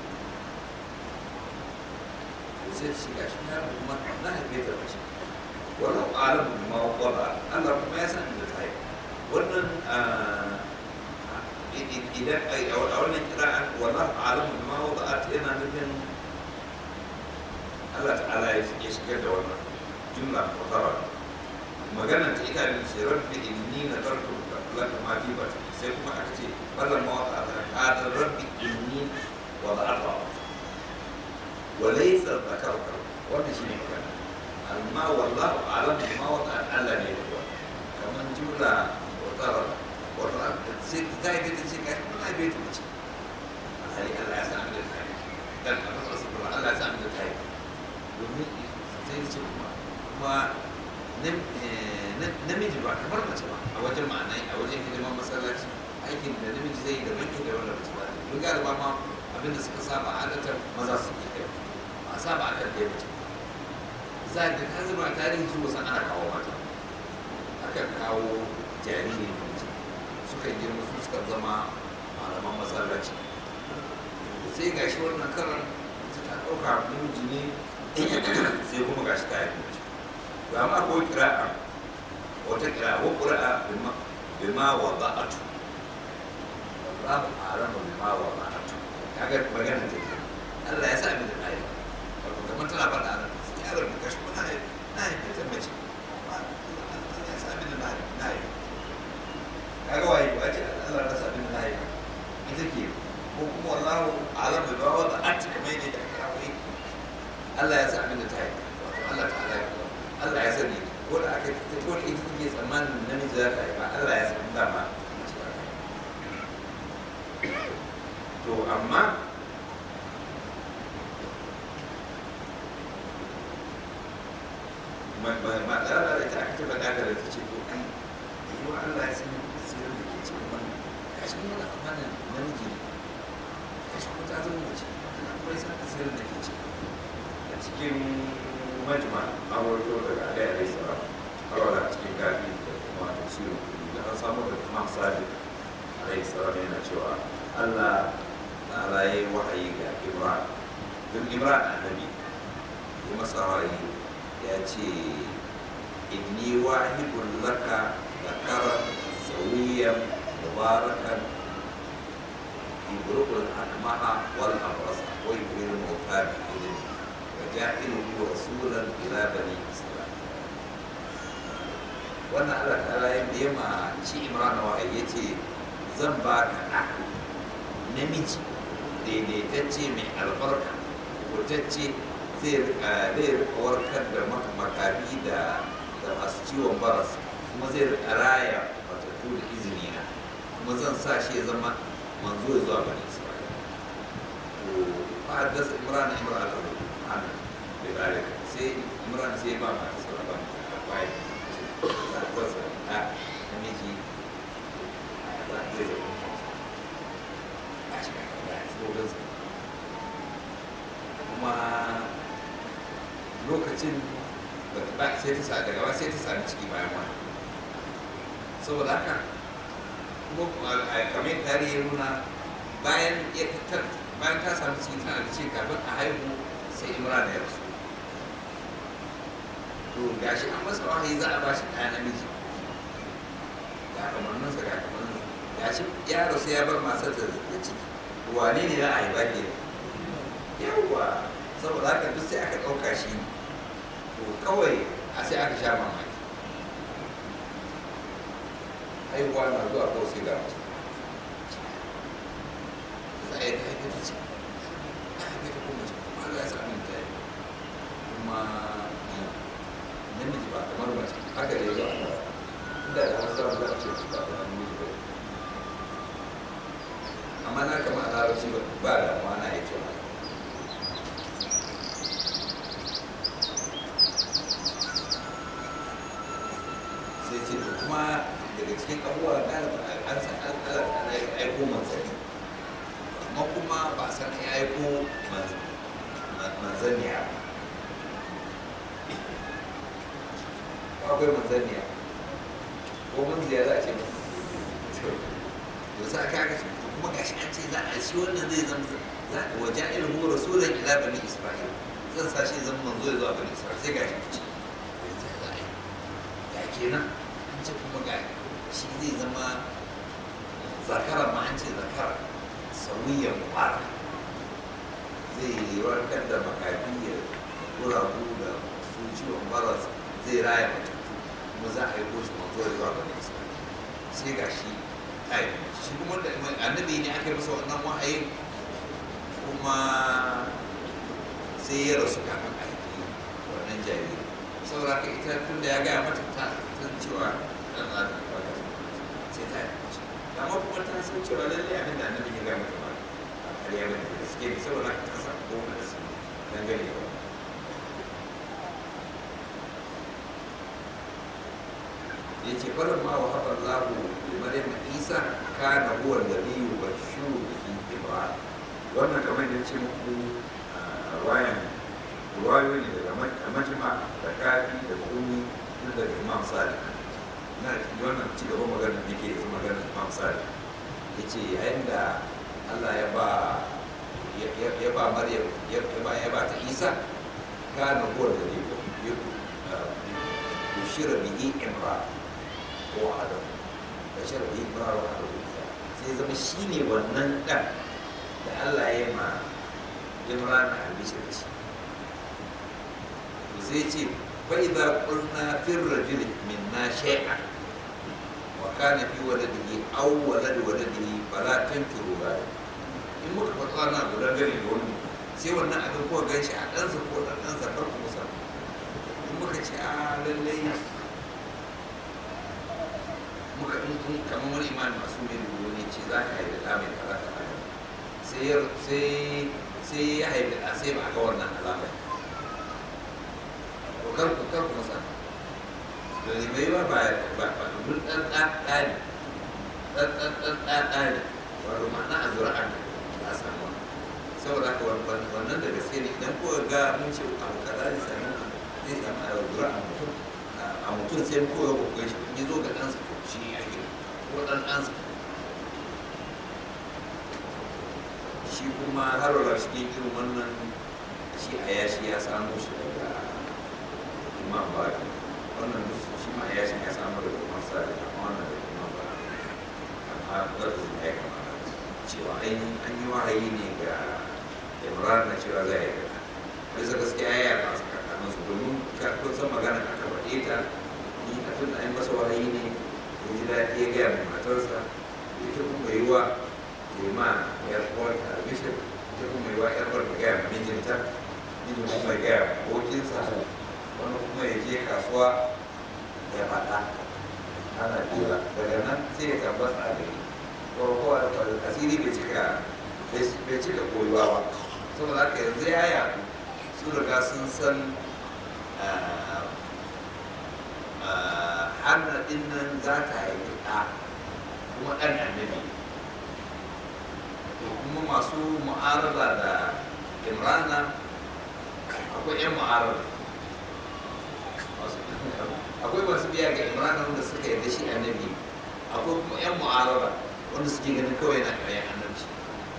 to sai ta ce ga shi ya rabu ma na haife ta mace wallahu alam ma wada Allah kuma ya san da ta haife wannan idan a wannan kira'an wallahu alam ma wada yana nufin Allah ta'ala ya shigar da wannan jumla mutara maganar ta ita ne sai rabbi inni na tarku laka ma fi bata sai kuma aka ce wannan ma wata ta kada rabbi inni wa da'afa wa laysa dhakarka wannan shine magana amma wallahu a'lam ma wata Allah ne kuwa kaman jumla mutara wata sai ta yi ta ce kai kuma bai ta ce alhali Allah ya san da ta yi dan Allah ya san da ta yi domin sai ce kuma kuma namiji ba kamar mace ba a wajen ma'anai a wajen hidimar masallaci aikin da namiji zai yi da banki da wanda mace ba don galiba ma abinda suka saba adatar maza su ke kai ba a saba a kan ɗaya mace za da ka zama tarihi su wasan ana kawo mata aka kawo jariri mace suka girma su suka zama malaman masallaci sai gashi wannan karan ta ɗauka namiji ne sai kuma ga shi kayan mace to amma ko kira'a wata kira'a ko kira'a bima wa ba'atu babu arama bima wa ba'atu kaga magana ta ke Allah ya sa min da nayi wato kamar tana faɗa ana ya ga ka shi kuna na yi ta mace Allah ya sa min da nayi nayi kaga waye ba ce Allah ya sa min da nayi ita ke ko kuma wallahu alam bima wa ba'atu kamar yadda aka kira Allah ya sa abin da ta yi wato Allah ta ala Allah ya sani ko da aka ta ko da ita take tsammanin namiji za ta yi ba Allah ya san dama to amma ma da ita aka taba daga da ta ce to ai yi wa Allah ya san sirrin da ke cikin wannan kashi mun da amanan namiji ne kashi kuma ta zama mace tana kuma ya san sirrin da ke ciki cikin majma an wato daga alai alai salam kawai a cikin gafi da kuma tafsirin kudi da an samu da imam sadiq alai salam yana cewa allah ta'ala ya yi wahayi ga imran don imran annabi ya masa wahayi ya ce inni wahidun laka ذكرا سويا مباركا يبرق الأكمه والأبرص ويبري الموتى بإذنه وجاعله رسولا إلى بني إسرائيل wannan Allah ta'ala ya biya ma shi Imran wa ya ce zan ba ka ɗa namiji daidaitacce mai albarka wutacce zai rika warkar da makafi da masu ciwon baras kuma zai rika raya matattu da izini na kuma zan sa shi ya zama manzo ya zuwa bani Isra'ila to fa haddasa Imran Imran ta ana da tsari sai Imran sai ba ma ta sauran ba bai za a kwasa a namiji za a zai zama a shi kan ba a kuma lokacin ba sai ta sa daga sai ta sami ciki bayan wani saboda haka kuma kamar tarihi nuna bayan ya tattar bayan ta sami ciki tana da ce kafin a haihu sai imran ya rasu to gashi an masa wahayi za a bashi ɗaya namiji ga kamanninsa ga kamanninsa gashi ya rasu ya bar masar da ciki wane ne za a haifa ke yawwa saboda haka duk sai aka ɗauka shi to kawai a sai aka sha mamaki haihuwa na zuwa kawai sai ga mace za a yi ta haife ta ce ta haife ta kuma ce kuma Allah ya sa min ta yi kuma namiji ba kamar mace haka da yawa inda da wasu za a ce ba kamar namiji ba ba da na ya cewa sai ce to kuma daga cikin abubuwa galibin an san an an aiko manzanni amma kuma ba san ya aiko manzanniya ba akwai manzanniya ko mun ziyara a ce to sa ka ga kuma gashi an ce za a shi wannan zai zama za a waje ilmu rasulun ila bani isra'il zan sa shi zama manzo ya zuwa bani isra'il sai gashi ce ga kenan an ce kuma ga shi zai zama zakara ma an ce zakara sauyiyan mubarak zai warkar da makafi ya guragu da su ciwon baras zai raya matattu kuma za a yi koshi manzo ya zuwa bani isra'il sai ga shi ai shi kuma da annabi ne aka yi masa wannan wahayin kuma sai ya rasu kafin a yi wannan jariri saboda ka ita tun da ya gaya mata ta san cewa dan za ta kwata sai ta yi mace amma kuma ta san cewa lalle abin da annabi ya gaya mata ba a ƙarya ba ne da suke ne saboda ka ta samu goma da su dangane da ya ce barin ma wa haɓar lahu da maryam isa kana huwa nabiyyu bashiru bihi ibrahim wannan kamar da ce muku ruwayan ruwayoyi daga majima da kafi da kuni tun daga imam sadiq na wannan ci gaban maganar da ke yanzu maganar imam sadiq ya ce yayin da allah ya ba ya ba maryam ya ba ya ba ta isa kana huwa nabiyyu bushira bihi imran ko adam bashar bihi imran wa adam sai zama shine wannan dan da Allah ya ma imran albishir ce to sai ce fa idza qulna fi rajul minna shay'an wa kana fi waladihi aw walad waladihi fala tankiru ba in muka faɗa na gudan gari da wani sai wannan abin ko gan shi a ɗansa ko ɗan ɗansa kar ku musa in muka ce a lallai muka in kamar wani imani masu mai da wani ce za ka haifi ɗa mai kaza kaza sai ya haifi a sai ba a ga wannan alamar ko kar ku kar ku masa da ne bai ba ba ba ba duk dan dan dan dan dan dan dan dan wato ma'ana a zura'a ne za a samu saboda haka wannan da gaske ne idan ko ga mun ce abu kaza zai samu zai samu a zura'a mutum a mutum sai ko ya kokai shi ya zo ga ɗansa to shi ya gina ko ɗan ɗansa shi kuma har wala cikin irin wannan shi a yashi ya samu shi daga imam baki wannan duk shi ma yashi ya samu daga imam sadi amma wannan daga imam baki amma lafazin ya kama cewa ainihin an yi wahayi ne ga imran na cewa za ya gana bisa gaskiya ya yi masu kakanin su domin kun san magana aka faɗe ta ni a tun da an masa wahayi ne ya ji daɗi ya gaya mai matarsa ita kuma yi wa ma yar uwarta albishir ita kuma yi wa yar uwarta gaya ma mijinta mijin kuma ya gaya ma abokinsa wani kuma ya je kasuwa ya faɗa ana jira daga nan sai ya tabbata a gari ko asiri bai cika bai cika koyuwa ba saboda haka yanzu ya yaɗu su riga sun san hannar ɗin nan za ta haifi ɗa kuma ɗan annabi to kuma masu mu'arada da imrana akwai 'yan mu'arada akwai masu biya ga imrana wanda suka yarda shi annabi akwai kuma 'yan mu'arada wanda suke ganin kawai na ƙaryan annabci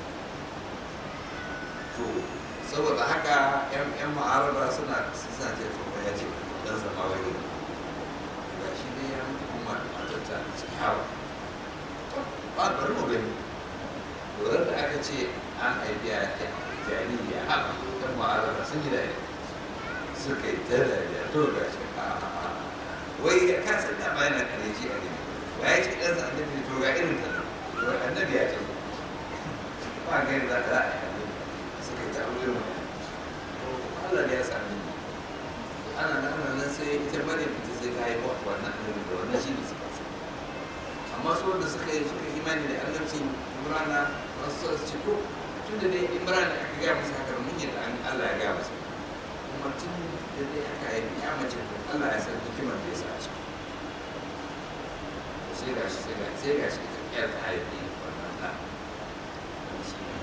to saboda haka 'yan mu'arada suna suna ce to ya ce dan sama wani ga shi ne ya mutu kuma matar ta ciki hawa ba bari mu gani lura da aka ce an haifi a jariri a haka ɗan ma'arara sun yi dariya suka yi ta dariya to ga shi wai ya kasa da ba yana kare shi a gani ba ya ce ɗansa annabi to ga irin ta nan wai annabi ya ce ba gani za ka za a yi annabi suka yi ta aure mu Allah ne ya sami ni ana nan ana nan sai ita maryam ita sai ta haifa wannan annabi da wannan shi ne suka amma su wanda suka yi suka imani da annabcin imrana wasu su ce to tun da dai imran aka gaya masa haka mun yadda an Allah ya gaya masa kuma tun da dai aka yi ya mace Allah ya san hikimar da ya sa a ciki sai ga shi sai ga sai ga shi ita ƴar ta haifi wannan ɗa shi ne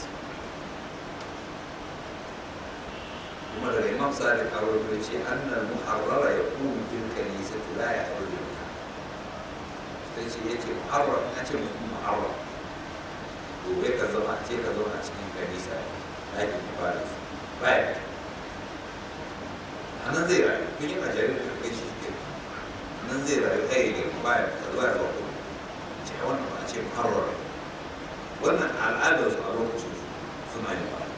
kuma daga imam sadiq a wani ce annal muharrara ya kuma fil kanisati la ya aure minha sai ce yace muharrar na ce mutum muharrar gobe ka zama ce ka zauna cikin kanisa ɗakin ibada su baya a nan zai rayu kun yi majalisar da kai shi ke a nan zai rayu ɗaya ne baya ka zuwa zuwa kuma ce wannan ba a ce muharrar wannan al'adar su a lokacin su suna yin ba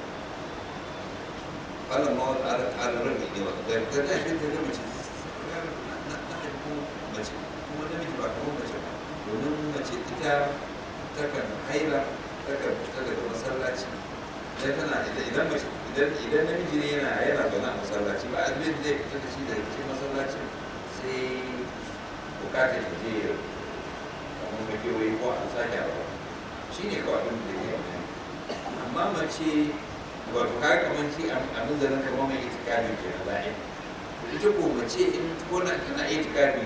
wannan ma wata al'adar rabi ne ba da ta ta shi ta ga mace na haifu mace kuma namiji ba kamar mace ba domin mace ita takan haila takan fita daga masallaci idan tana idan mace idan idan namiji ne yana yana zaune a masallaci ba a zai zai fita da shi daga cikin masallacin sai bukatar ta je ya kamar makewayi ko an sake a rawa shi ne kawai abin da ya yi amma mace wato ka kamar shi abin da nan kamar mai itikadi ke na za'i ita ko mace in ko na tana itikadi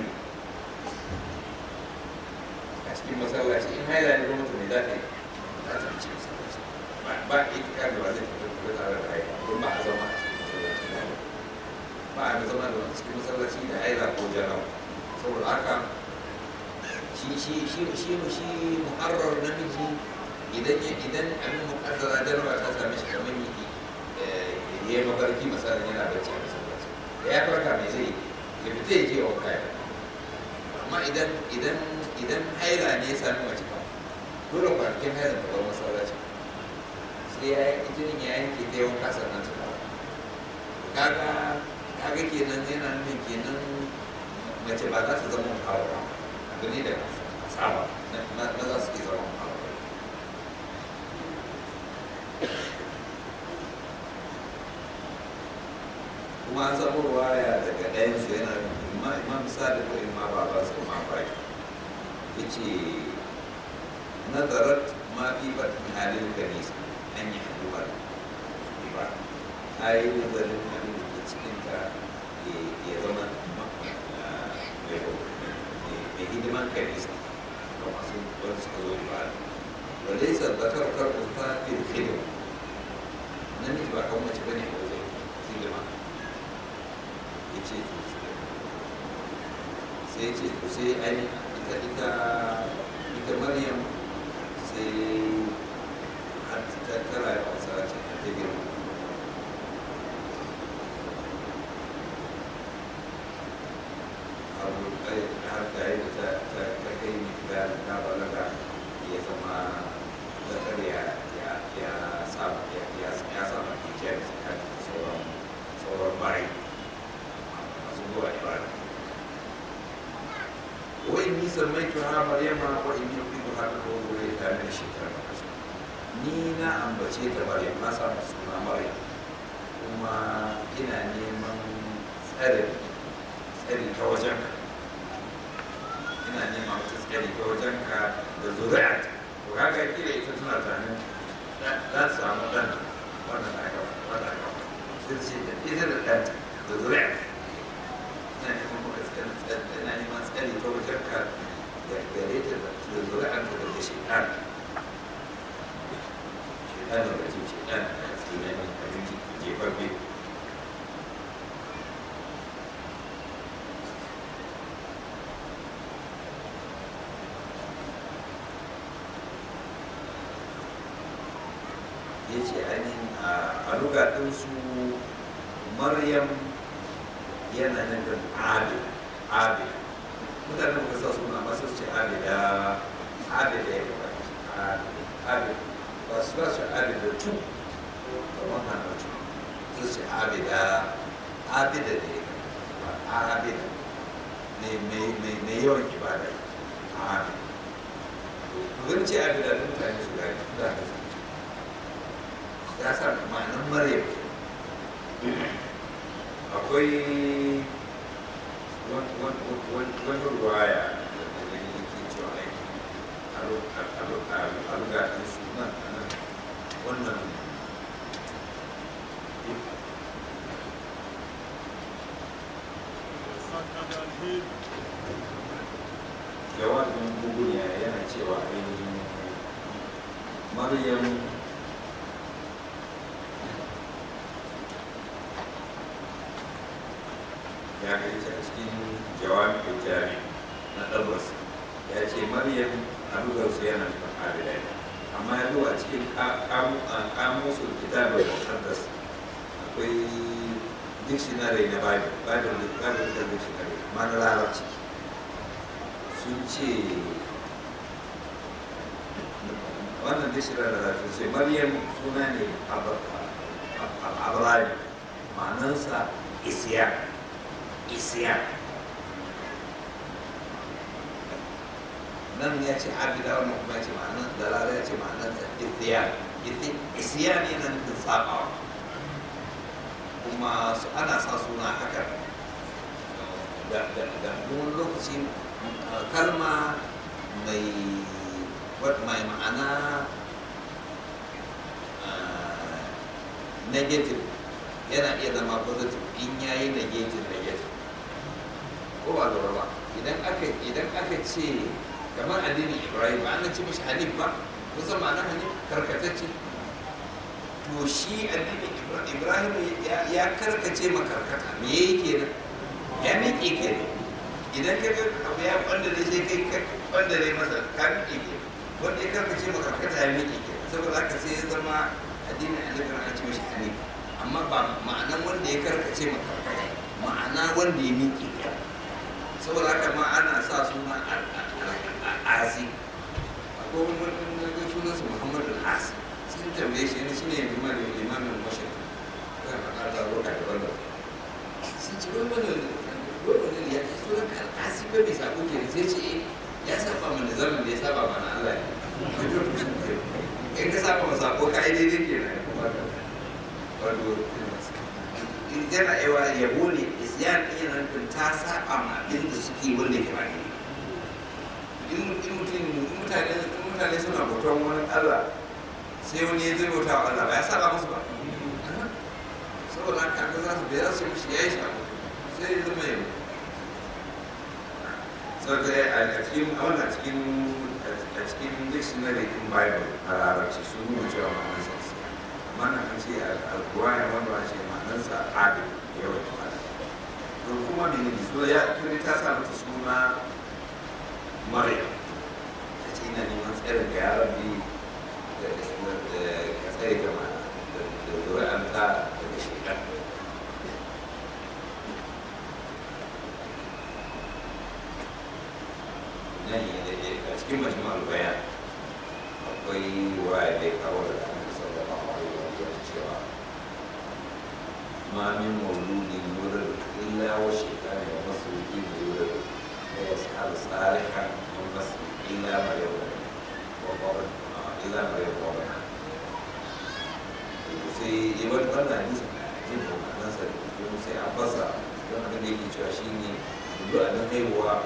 a cikin masallaci in haila ne kuma to me za ta yi za ta fice masallaci ba itikadi ba zai tafi da tare da haila don ba a zama a cikin masallaci ba a zama da cikin masallaci da haila ko jarawa saboda haka shi shi shi shi shi muharrar namiji idan ya idan abin mukaddara jaraba ta same shi kamar yi ya yi mafarki misalin yana bacci a masallaci da ya farka mai zai ya fita ya je wa kaya amma idan idan idan haila ne ya sami mace ba dole kwanakin haila ta bar masallaci sai ya yi jinin ya yanke ta yawan kasar nan ta dawo kaga kaga kenan yana nufin kenan mace ba za ta zama muharrar abu ne da saba maza suke zama muharrar kuma an samu ruwaya daga ɗayansu yana imma imam sadiq ko imma baba su ma baki yace nazarat ma fi batni halin kanisa an yi haduwa ba ta yi nazarin abin da ke cikin ta ya zama mai hidiman kanisa ga masu wani suka zo ibada وليس الذكر كالأنثى في الخدمة namiji ba kan mace bane a wajen hidima ya ce to sai ce to sai ai ita ita ita maryam sai har ta tara ya wasa ce ta girma har da yi da ta kai ni da na balaga ya zama zakar ya ya saba ya saba hijab tsakanin sauran sauran bayi masu zuwa ibada wa in ni sammai tuha maryama wa in ni ubidu haka ko zuwa ta min shekara da kasa ni na ambace ta maryam na samu suna maryam kuma ina neman tsari tsari ta wajen ka ina neman wata tsari ta wajen ka da zuri'at to kaga kila ita tana tunanin za ta samu ɗan wannan aka wannan aka sai ce da ita da ɗan da zuri'a ina neman maka tsari ina neman tsari ta wajen ka da gare ta da zuri'an ta daga shaitan shaitan da rajin shaitan a cikin yanin abinci jefaffe ya ce ainihin a lugaɗinsu maryam yana nufin abid abid mutane muka sa suna masu ce abida abida ya gaba abid ba su ba su abid da tu kamar hana tu su ce abida abida da ya gaba abida mai yawan ibada abid to ce abida da mutane su gani mutane su ya sa ma'anin maryam akwai wani ruwaya da gani yake cewa aiki a lugatun sunan nan wannan jawabin gugunya yana cewa ainihin maryam ya kai ta cikin jawabin jami na ɗabbas ya ce maryam a dukarsu yana nufin abidai amma ya zo a cikin kamusul kitabin muqaddas akwai dictionary na bible bible bible da dictionary amma na larabci sun ce wannan dictionary da larabci ce maryam suna ne abraham ma'anansa isiya isiya nan ya ce abida wannan kuma ya ce ma'anar da lara ya ce ma'anarsa isiya isiya ne na nufin sabawa kuma su ana sa suna haka da wani lokaci kalma mai mai ma'ana negative yana iya zama positive in yayi negative negative ko ba lura ba idan aka idan aka ce kamar addinin ibrahim ba an ce mishi hanif ba kusan ma'ana hanif karkatacce to shi addinin ibrahim ya karkace ma karkata me yake kenan ya miƙe kenan idan ka ga abu ya kwandare sai kai ka kwandare masa ka miƙe kenan wanda ya karkace ma karkata ya miƙe kenan saboda haka sai ya zama addinin annabi an ce mishi hanif amma ba ma'anan wanda ya karkace ma karkata ma'ana wanda ya miƙe kenan saboda haka ma ana sa suna asi akwai wani wani sunansa muhammadu asi sun tambaye shi ne shi ne limamin limamin mashin kan faɗa ta roƙa da wanda sun ci wani wani wani ya ce sunan ka asi ba mai sako ke sai ce ya saba mana zaman da ya saba mana allah ne in ka saba ma sako ka yi daidai ke nan wato yana yawa yabo ne isyan ɗin yana nufin ta saba ma abin da suke wanda ke ba ne in mutane mutane suna bautan wani Allah sai wani ya zai bauta wa Allah ba ya saba musu ba saboda haka ga za su bai su mishi ya yi shafu sai ya zama yau saboda a cikin wannan cikin a cikin dictionary in bible a larabci sun nuna cewa ma'anar sa amma na kan ce alkurani wanda ba ce ma'anar sa adil yawan jama'a don kuma menene so ya tuni ta sa mata suna maryam ta ce ina neman tsarin ga yaran bi da ka tsare ga da zuri'anta daga shekar nan a cikin majmu'ar bayan akwai waya da ya kawo da annabi sallallahu alaihi wa sallam cewa ma min mawludin yulad illa wa shaytanu wa masruqi yulad ويسحب صالحا من بس إلا ما يوم وقبل إلا ما يوم sai yi wani wannan hadisin jin ma'anarsa domin sai an fasa don abin da yake cewa shi ne duk a nan haihuwa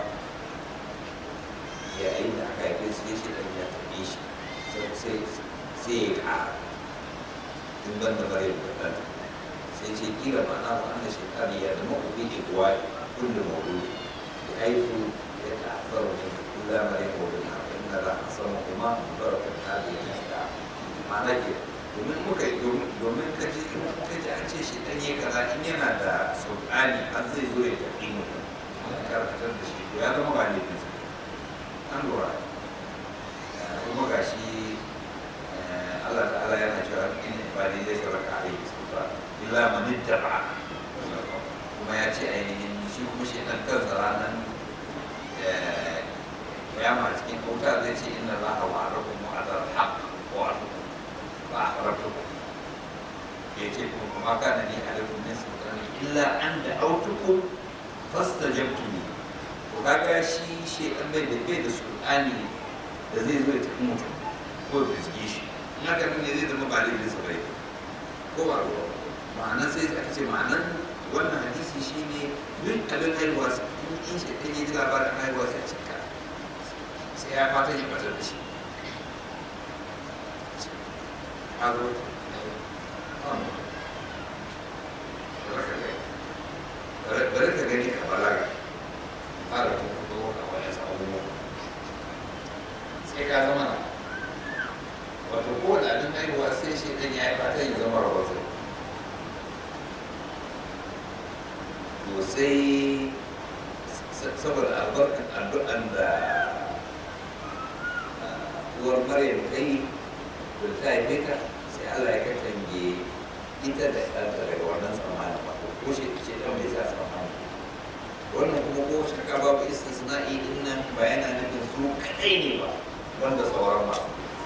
yayin da aka haife su ya shi ɗan ya taɓe shi sai ya ƙara in ban da bare da ɗan sai ce kira ma'ana wa annan shekari ya zama ubi da kuwa kullum mawudu حيث يتأثر من كل ما يقول إن لا أصمهما بركة هذه الأشياء معنى كده domin muka domin ka ji ka ji an ce shi dan yi kaza in yana da sultani har zai zo ya tafi mutum an karkatar da shi ya zama ba ne bisa an lura kuma ga shi Allah ta'ala yana cewa in ibadi zai sarrafa alaihi sultan illa man ittaba kuma ya ce ainihin shi kuma shi ɗan kansa ranar kiyama cikin kauta zai ce inna za a wa rabu mu a zar haƙ wa ba a rabu ya ce kuma kuma kana ne a rufin min sultani illa an da autukum fasta jamtuni to kaga shi shi ɗan bai da bai da sultani da zai zo ya tafi mutum ko ya fiske shi in haka ne zai zama ba laifin sa bai ko ba ruwa ma'anar sai aka ce ma'anar wannan hadisi shi ne duk abin haihuwa in shi ɗan yi labarin haihuwa sai cika sai ya fata ya batar da shi a zo bari ka gani ka balaga fara kuma a wani abubuwa sai ka zama na wato kowane abin haihuwa sai shi ɗan ya yi fata ya zama rahoto to sai saboda albarkan addu'an da uwar maryam ta yi da ta haife ta sai allah ya katange ita da ɗanta daga wannan tsammanin ba ko shi ce ɗan bai sa tsammanin wannan kuma ko shaka babu istisna'i din nan ba yana nufin su kaɗai ne ba wanda sauran masu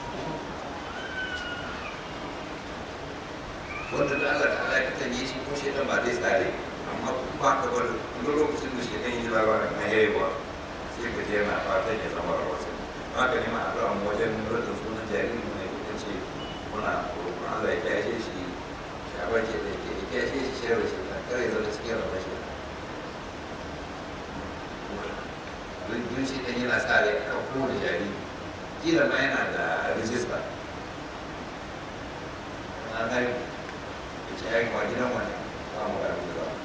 wanda da Allah ta ya katange shi ko shi ɗan ba zai tsare amma ba ka bar duk lokacin da shi ɗan yi labarin na yayiwa sai ka je yana fatan ya zama rahoton haka ne ma addu'a mu wajen rudin sunan jariri mai kuka ce muna roƙon Allah ya kyashe shi ya bace da ke ya kyashe shi shirin shi na kare zama cikin rabon shi duk shi ɗan yana sa rai kan kowane jariri kila ma yana da rijista na gani ya ce ya yi kuma gidan wani ba mu gani da ba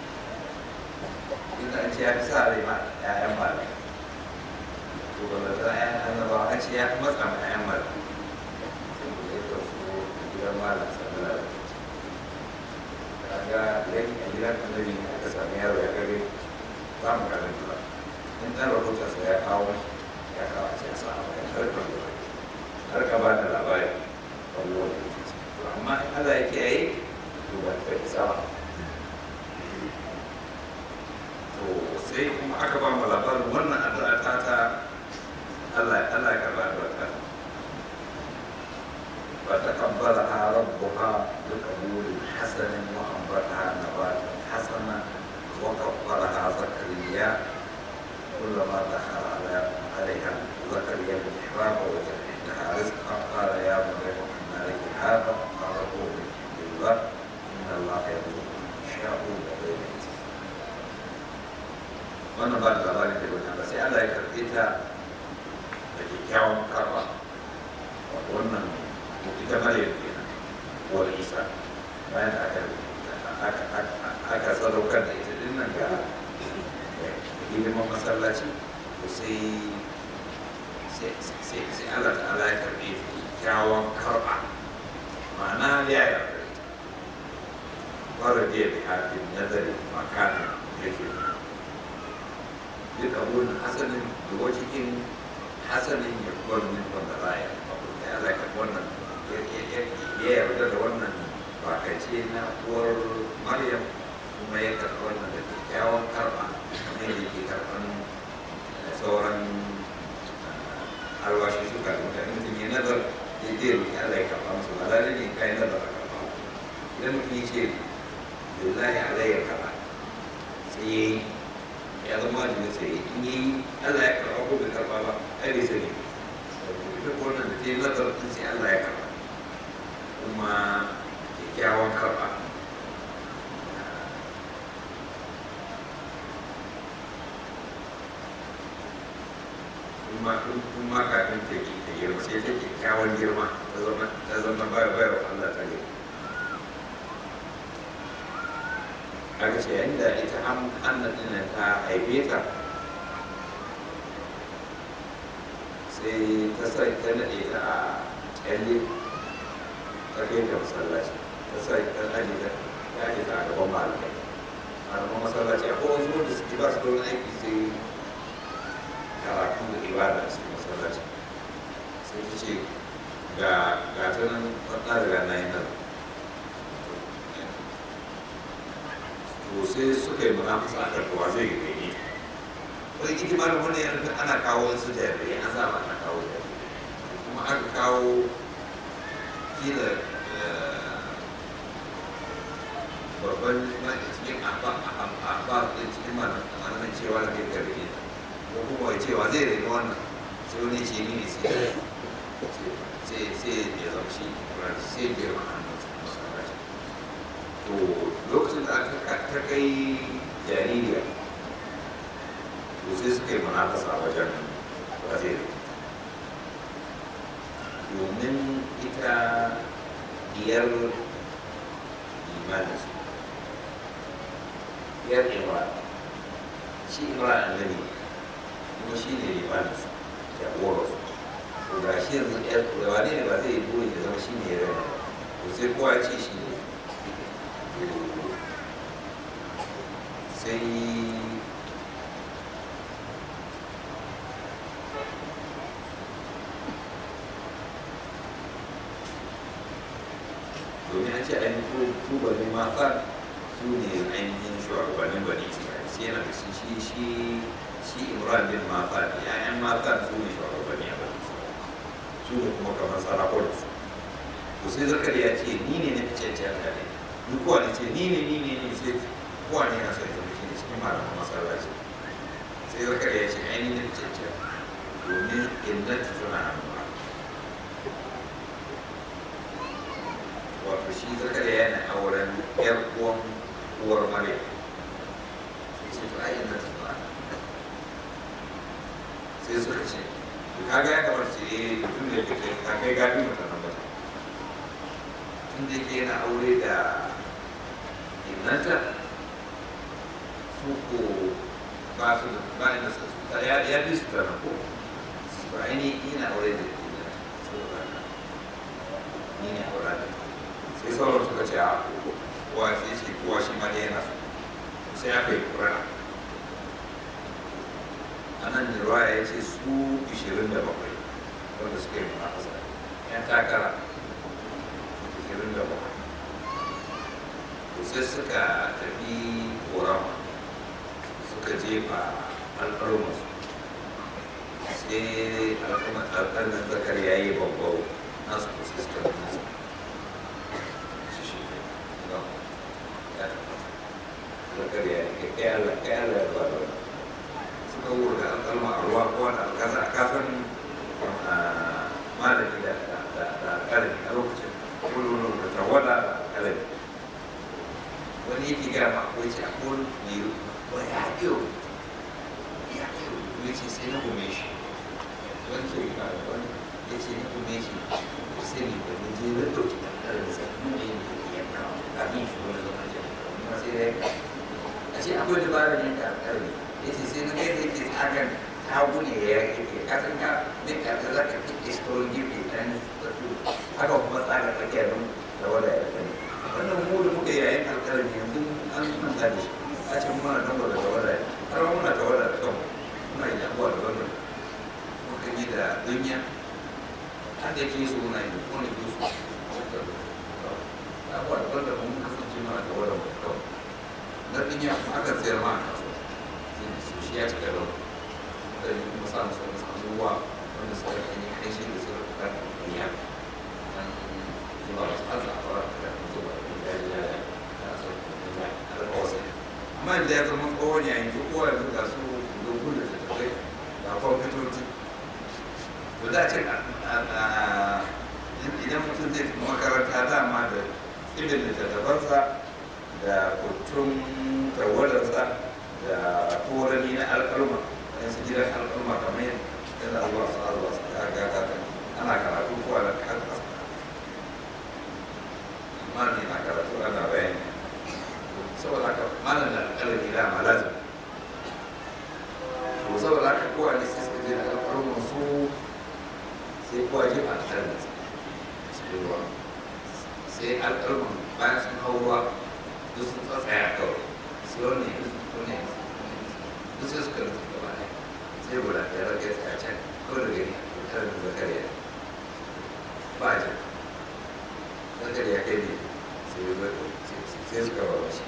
inda an ce ya fi sa rai ma 'ya'yan malamai to ba da za a yi annabawa an ce ya fi matsa ma 'ya'yan malamai sai mu yi da su gidan malam sallallahu alaihi kaga idan a gidan annabi ne aka sami yaro ya gare za mu karanta ba in ɗan rahoton sa ya kawo ya kawo a ce sa a bayan harkar da har ka ba da labari wani wani to amma in Allah ya kiyaye to ba ta isa ba to sai kuma aka ba mu labarin wannan addu'a ta ta Allah Allah ya karba addu'a ta فتقبلها ربها بقبول حسن وأنبتها نباتا حسنا وكفرها زكريا كلما دخل على عليها زكريا المحراب وجد عندها رزقا قال يا مريم أن لك هذا قال هو من عند الله إن الله يرزق من يشاء بغير حساب wannan ba da labarin da wani ba sai Allah ya karɓe ta da kyakkyawan karɓa wannan ita maryam kenan wal isa bayan da aka aka sadaukar da ita din nan ga hidiman masallaci to sai sai Allah ta'ala ya karɓe ta kyakkyawan karɓa ma'ana ya yarda ita fara biya da hafin nazari makanin yake duk abun hasanin da wajen hasanin ya kuwa min wanda baya abu da ya zaka wannan ya yarda da wannan bakace na uwar maryam kuma ya karɓi wannan da kyakkyawan karɓa kamar yadda yake karɓan sauran alwashi suka da mutane mutum ya nazar ya je roƙi Allah ya karɓa musu ba lalle ne kai nazar a karɓa idan mutum ya ce lillahi alayya karɓa sai ya yi ya zama wajibi sai in yi Allah ya karɓa ko bai karɓa ba ai bai sani ita ko wannan da ta yi nazar din sai Allah ya karɓa kuma kyakkyawan karɓa kuma kuma kafin ta yi ta girma sai ta kyakkyawan girma ta zama ta zama bayar bayar Allah ta girma aka ce inda ita annan ɗin ta haife ta sai ta sai ta naɗe ta a kyalle ta kai ta masallaci ta sai ta aje ta ta aje ta a gaban malamai malaman masallaci akwai wasu wanda suke ba su da wani aiki sai karatu da ibada a cikin masallaci sai ta ce ga ga ta nan wata daga na yi nan to sai suka yi munafasa a karkuwa zai yi kai wani ita ma da wani yanzu ana kawo wasu jarirai an zama ana kawo jarirai kuma aka kawo kila babban mai cikin abba ɗin cikin malamin cewa da kai gari ne ko kuma ya cewa zai rage wannan sai wani ce ni ne sai sai ya zama shi sai ya girma hannun to lokacin da aka ta kai jaririya to sai suka yi munafasa wajen waziri domin ita diyar imaninsu diyar imran shi imran annabi kuma shi ne imaninsu ya su to ga shi yanzu yar wane ne ba zai yi burin ya zama shi ne ya rana to sai kowa ya ce shi ne sai domin an ce ainihin tubalin mafan su ne ainihin shugabannin bani isra'il sai yana da shi shi shi shi imran bin mafan ya'yan mafan su ne shugabanni a bani isra'il su ne kuma kamar sarakuna su to sai zakari ya ce ni ne na fi cancanta ne duk kowa ne ce ni ne ni ne ni sai kowa ne na son zama shi ne cikin malaman masallaci sai zakari ya ce ainihin na fi cancanta domin innata tana hannuna wato shi zakariya yana auren yar uwan uwar maryam sai ce to ai ina ta fara sai suka ce kaga ya kamar ce eh tun da yake ka kai gafi mata nan ba tun da yake yana aure da innanta su ko ba su da ba ina su ta ya ya bi su ta ko ba ai ina aure da innanta saboda ni ne aure da sai sauran suka ce a kowa sai ce kowa shi ma yana so sai aka yi kura a nan da ruwa ya ce su 27 wanda suka yi munafasa yan takara 27 to sai suka tafi korama suka jefa alƙalmansu sai alƙalman zakar ya yi babbau nasu ko sai suka nasa zakariya ya kai Allah kai Allah ya bada suka wurga alƙalma a ruwa ko wani alƙasa a kafin malami da alƙalami a lokacin kullum da tawada da alƙalami wani yake gaya ma akwai ce akwai mai wa ya iyo ya iyo ya ce sai na gume shi wani ke gina da wani ya ce na gume shi sai ne da ne je na ɗauki alƙalami sai nuna yin da ke yanka abin shi wani zama jami'a sai ya yanka a ce akwai dabarar yanka alƙalmi ya ce sai na kai da yake tsagan tagu ne ya yake kasan ka duk da za ka fi istorin gefe ɗan tafi haka kuma tsaga tsakiyar nan da wada ya kai wannan mu da muka yayin alƙalmi yanzu an manta da shi a ce muna nan wada da wada har ma muna da wada da kanmu muna yi abuwa da wannan muka yi da dunya har da ke su muna yi kuma ne ke su abuwa da wanda mun kasance muna da wada da kanmu na dunya aka sayar ma a kasuwa su shi ya cika da da yi kuma sa musu wasu abubuwa wanda suka yi kai shi da suka fitar da duniya an zuba wasu azafara da zuba da ya ya so da alƙawasa amma da ya zama tsohon yayin duk kowa yanzu ga su dogon da ta tafai ga kwamfutoci to da ce idan mutum zai fi makaranta dama da ibin littattafansa da kutun tawadarsa da korani na alƙalma yan su gidan alƙalma kamar yadda zuwa su azuwa su ga gata ta ana karatu ko ana kasa amma ne na karatu ana bayani saboda haka malam da alƙalami da ma lazim to saboda haka kowa ne sai suka je da alƙalman su sai kowa je ba alƙalmin cikin ruwa sai alƙalman bayan sun hau ruwa duk sun tsatsaya kawai sai wani wani duk sai suka rufe gaba ɗaya sai guda ya rage tsaya can kawai da gani karin zakariya ba a jin zakariya kai ne sai ya zo sai suka ba shi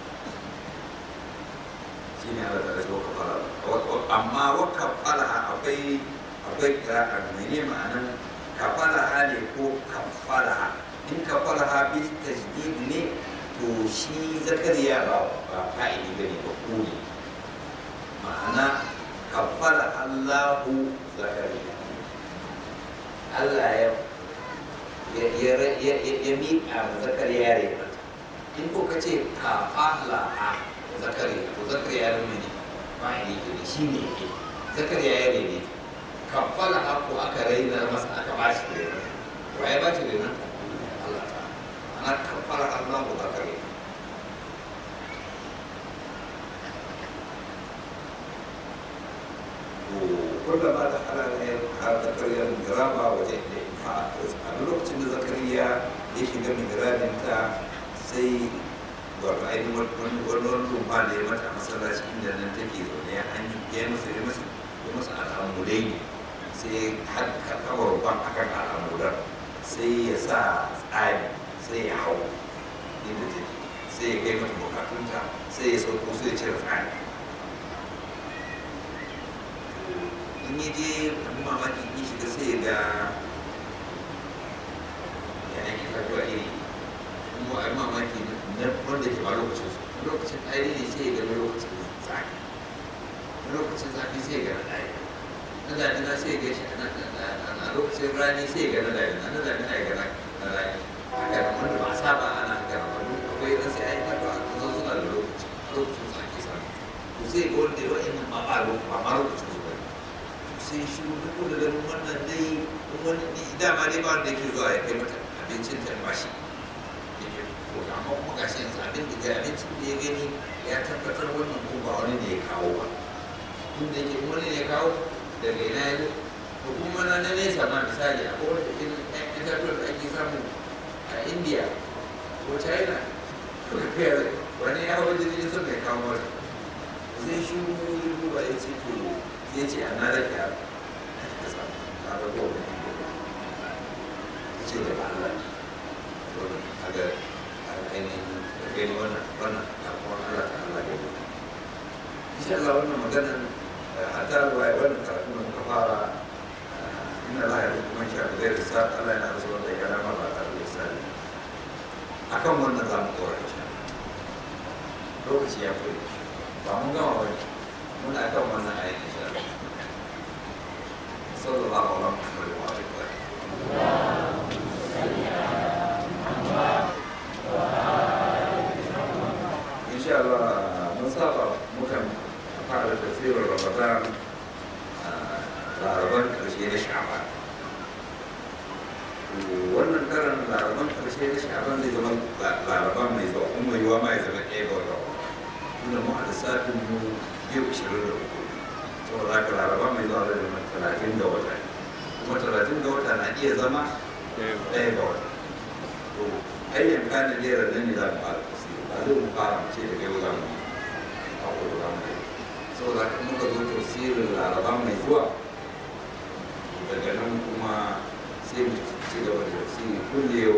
shi ne ala ta rasu waka fara amma waka fara akwai akwai kira'a mene ma'anan kafara ne ko kafara in kafara bis tajdid ne to shi zakariya ba ba fa'ili bane ba ku ne ma'ana kafara Allahu zakariya Allah ya ya ya ya ya miƙa ma zakariya ya rai in ko ka ce kafala a zakariya to zakariya ya rai ne fa'ili ne shi ne yake zakariya ya rai ne kafala a ko aka raina masa aka ba shi rai wa ya ba shi rai Allah ta ana kafara Allah za ka yi kullama da halayen har zakariyar miraba waje da a lokacin da zakariya ya shiga mihrabin ta sai wato ainihin wani wani rumfa da ya mata masallaci inda nan take zaune ya an yi masa ya masa ya masa al'amurai ne sai har kawo rumfan akan al'amuran sai ya sa tsari sai ya hau inda take sai ya kai mata bukatunta sai ya sauko sai ya cire tsari in yi je abin mamaki in shiga sai ya ga yanayin itatuwa iri kuma abin mamaki na wanda ke ba lokacin su lokacin ɗari ne sai ya ga lokacin zafi lokacin zafi sai ya ga na ɗari na damina sai ya ga shi a lokacin rani sai ya ga na damina na damina ya ga na rani haka da wanda ba a saba ana haka da wani akwai ɗan sai a yi itatuwa a kusa suna da lokaci lokacin su ake sami to sai ga wanda ya wa'in ma ba lokacin su ba sai shi duk da ganin wannan dai wani dama dai ba wanda yake zuwa ya kai mata abincin ta ba shi to amma kuma gashi yanzu abin da abincin da ya gani ya tabbatar wannan ko ba wani ne ya kawo ba tun da yake wani ne ya kawo daga ina ya zo ko kuma na na nesa ma misali a kowace irin ɗan itatuwar da ake samu a india ko china ko kafiyar wani ya hau jirgin sun mai kawo mata sai shi ya duba ya ce to ya ce ana da ke a rago ya ce da Allah a ga ainihin gani wannan wannan abuwan Allah ta Allah gani insha Allah wannan maganar a ta ruwa wannan karatu da muka fara inna Allah ya rubuta shi a zai risa Allah yana rasu wanda ya rama ba tare da sani akan wannan za mu kora insha lokaci ya koyi ba mun gama wani muna kan wannan ayin insha Allah sallallahu alaihi wa sallam insha Allah mun saba mukan fara tafsirin Ramadan laraban karshe na sha'ban wannan karan laraban karshe na sha'ban zai zama laraban mai zuwa kuma yiwa ma ya zama ɗaya ga wata tunda mu a lissafin mu biyu ishirin da uku saboda haka laraba mai zuwa zai zama talatin ga wata kuma talatin ga wata na iya zama ɗaya ga wata to ayyan kanin lera nan ne za mu fara tafsiri ba zai mu fara mu ce daga yau za mu a kudu za mu yi saboda haka muka zo tafsirin laraba mai zuwa daga nan kuma sai mu ci gaba da tafsiri kulle yau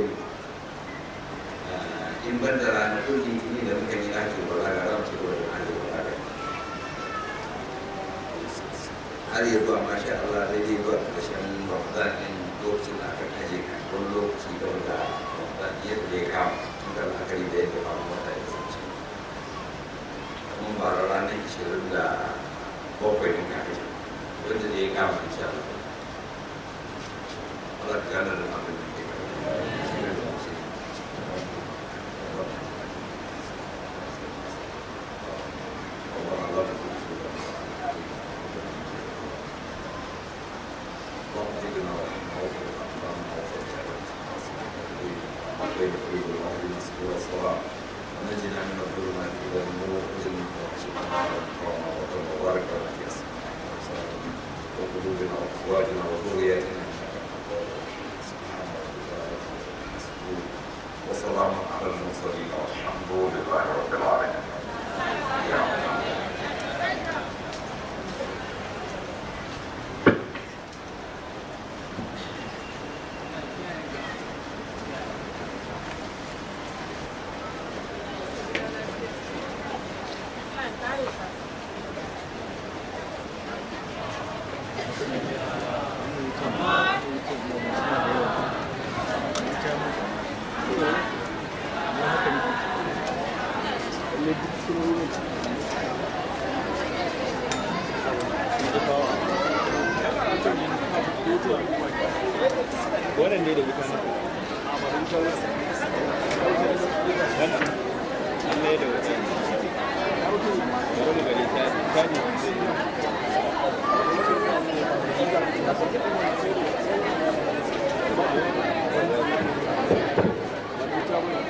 in ban da ranakun litini da muka yi ake balaga za mu ci gaba da ake balaga har ya zuwa masha Allah daidai zuwa ƙarshen Ramadan ɗin lokacin da aka kaje wani lokaci da wanda Ramadan yadda ya kama tun da la'akari da yadda kama wata ya zance kuma ba ranar ishirin da bakwai ɗin ka kaje wanda da ya kama insha Allah Allah ka gane da abin da ke gaba ونجنا من الظلمات الى النور واجعلنا من الشيطان وبارك لنا في اسمائنا وقلوبنا وازواجنا وذرياتنا وسلام على المرسلين والحمد لله رب العالمين يا رب wannan ne da wuta na wannan an mai da wuta bari mu gani ta ta ne zai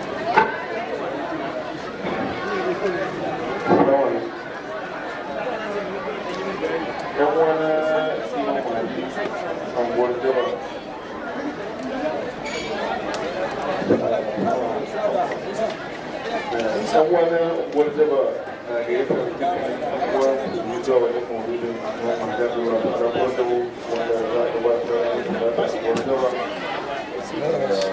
ɗan wani unguwar jaba na gayyatar uwa musulmi zuwa wajen maulidin wa mahajjar lura da zaɓar da wanda za a gabatar da unguwar jaba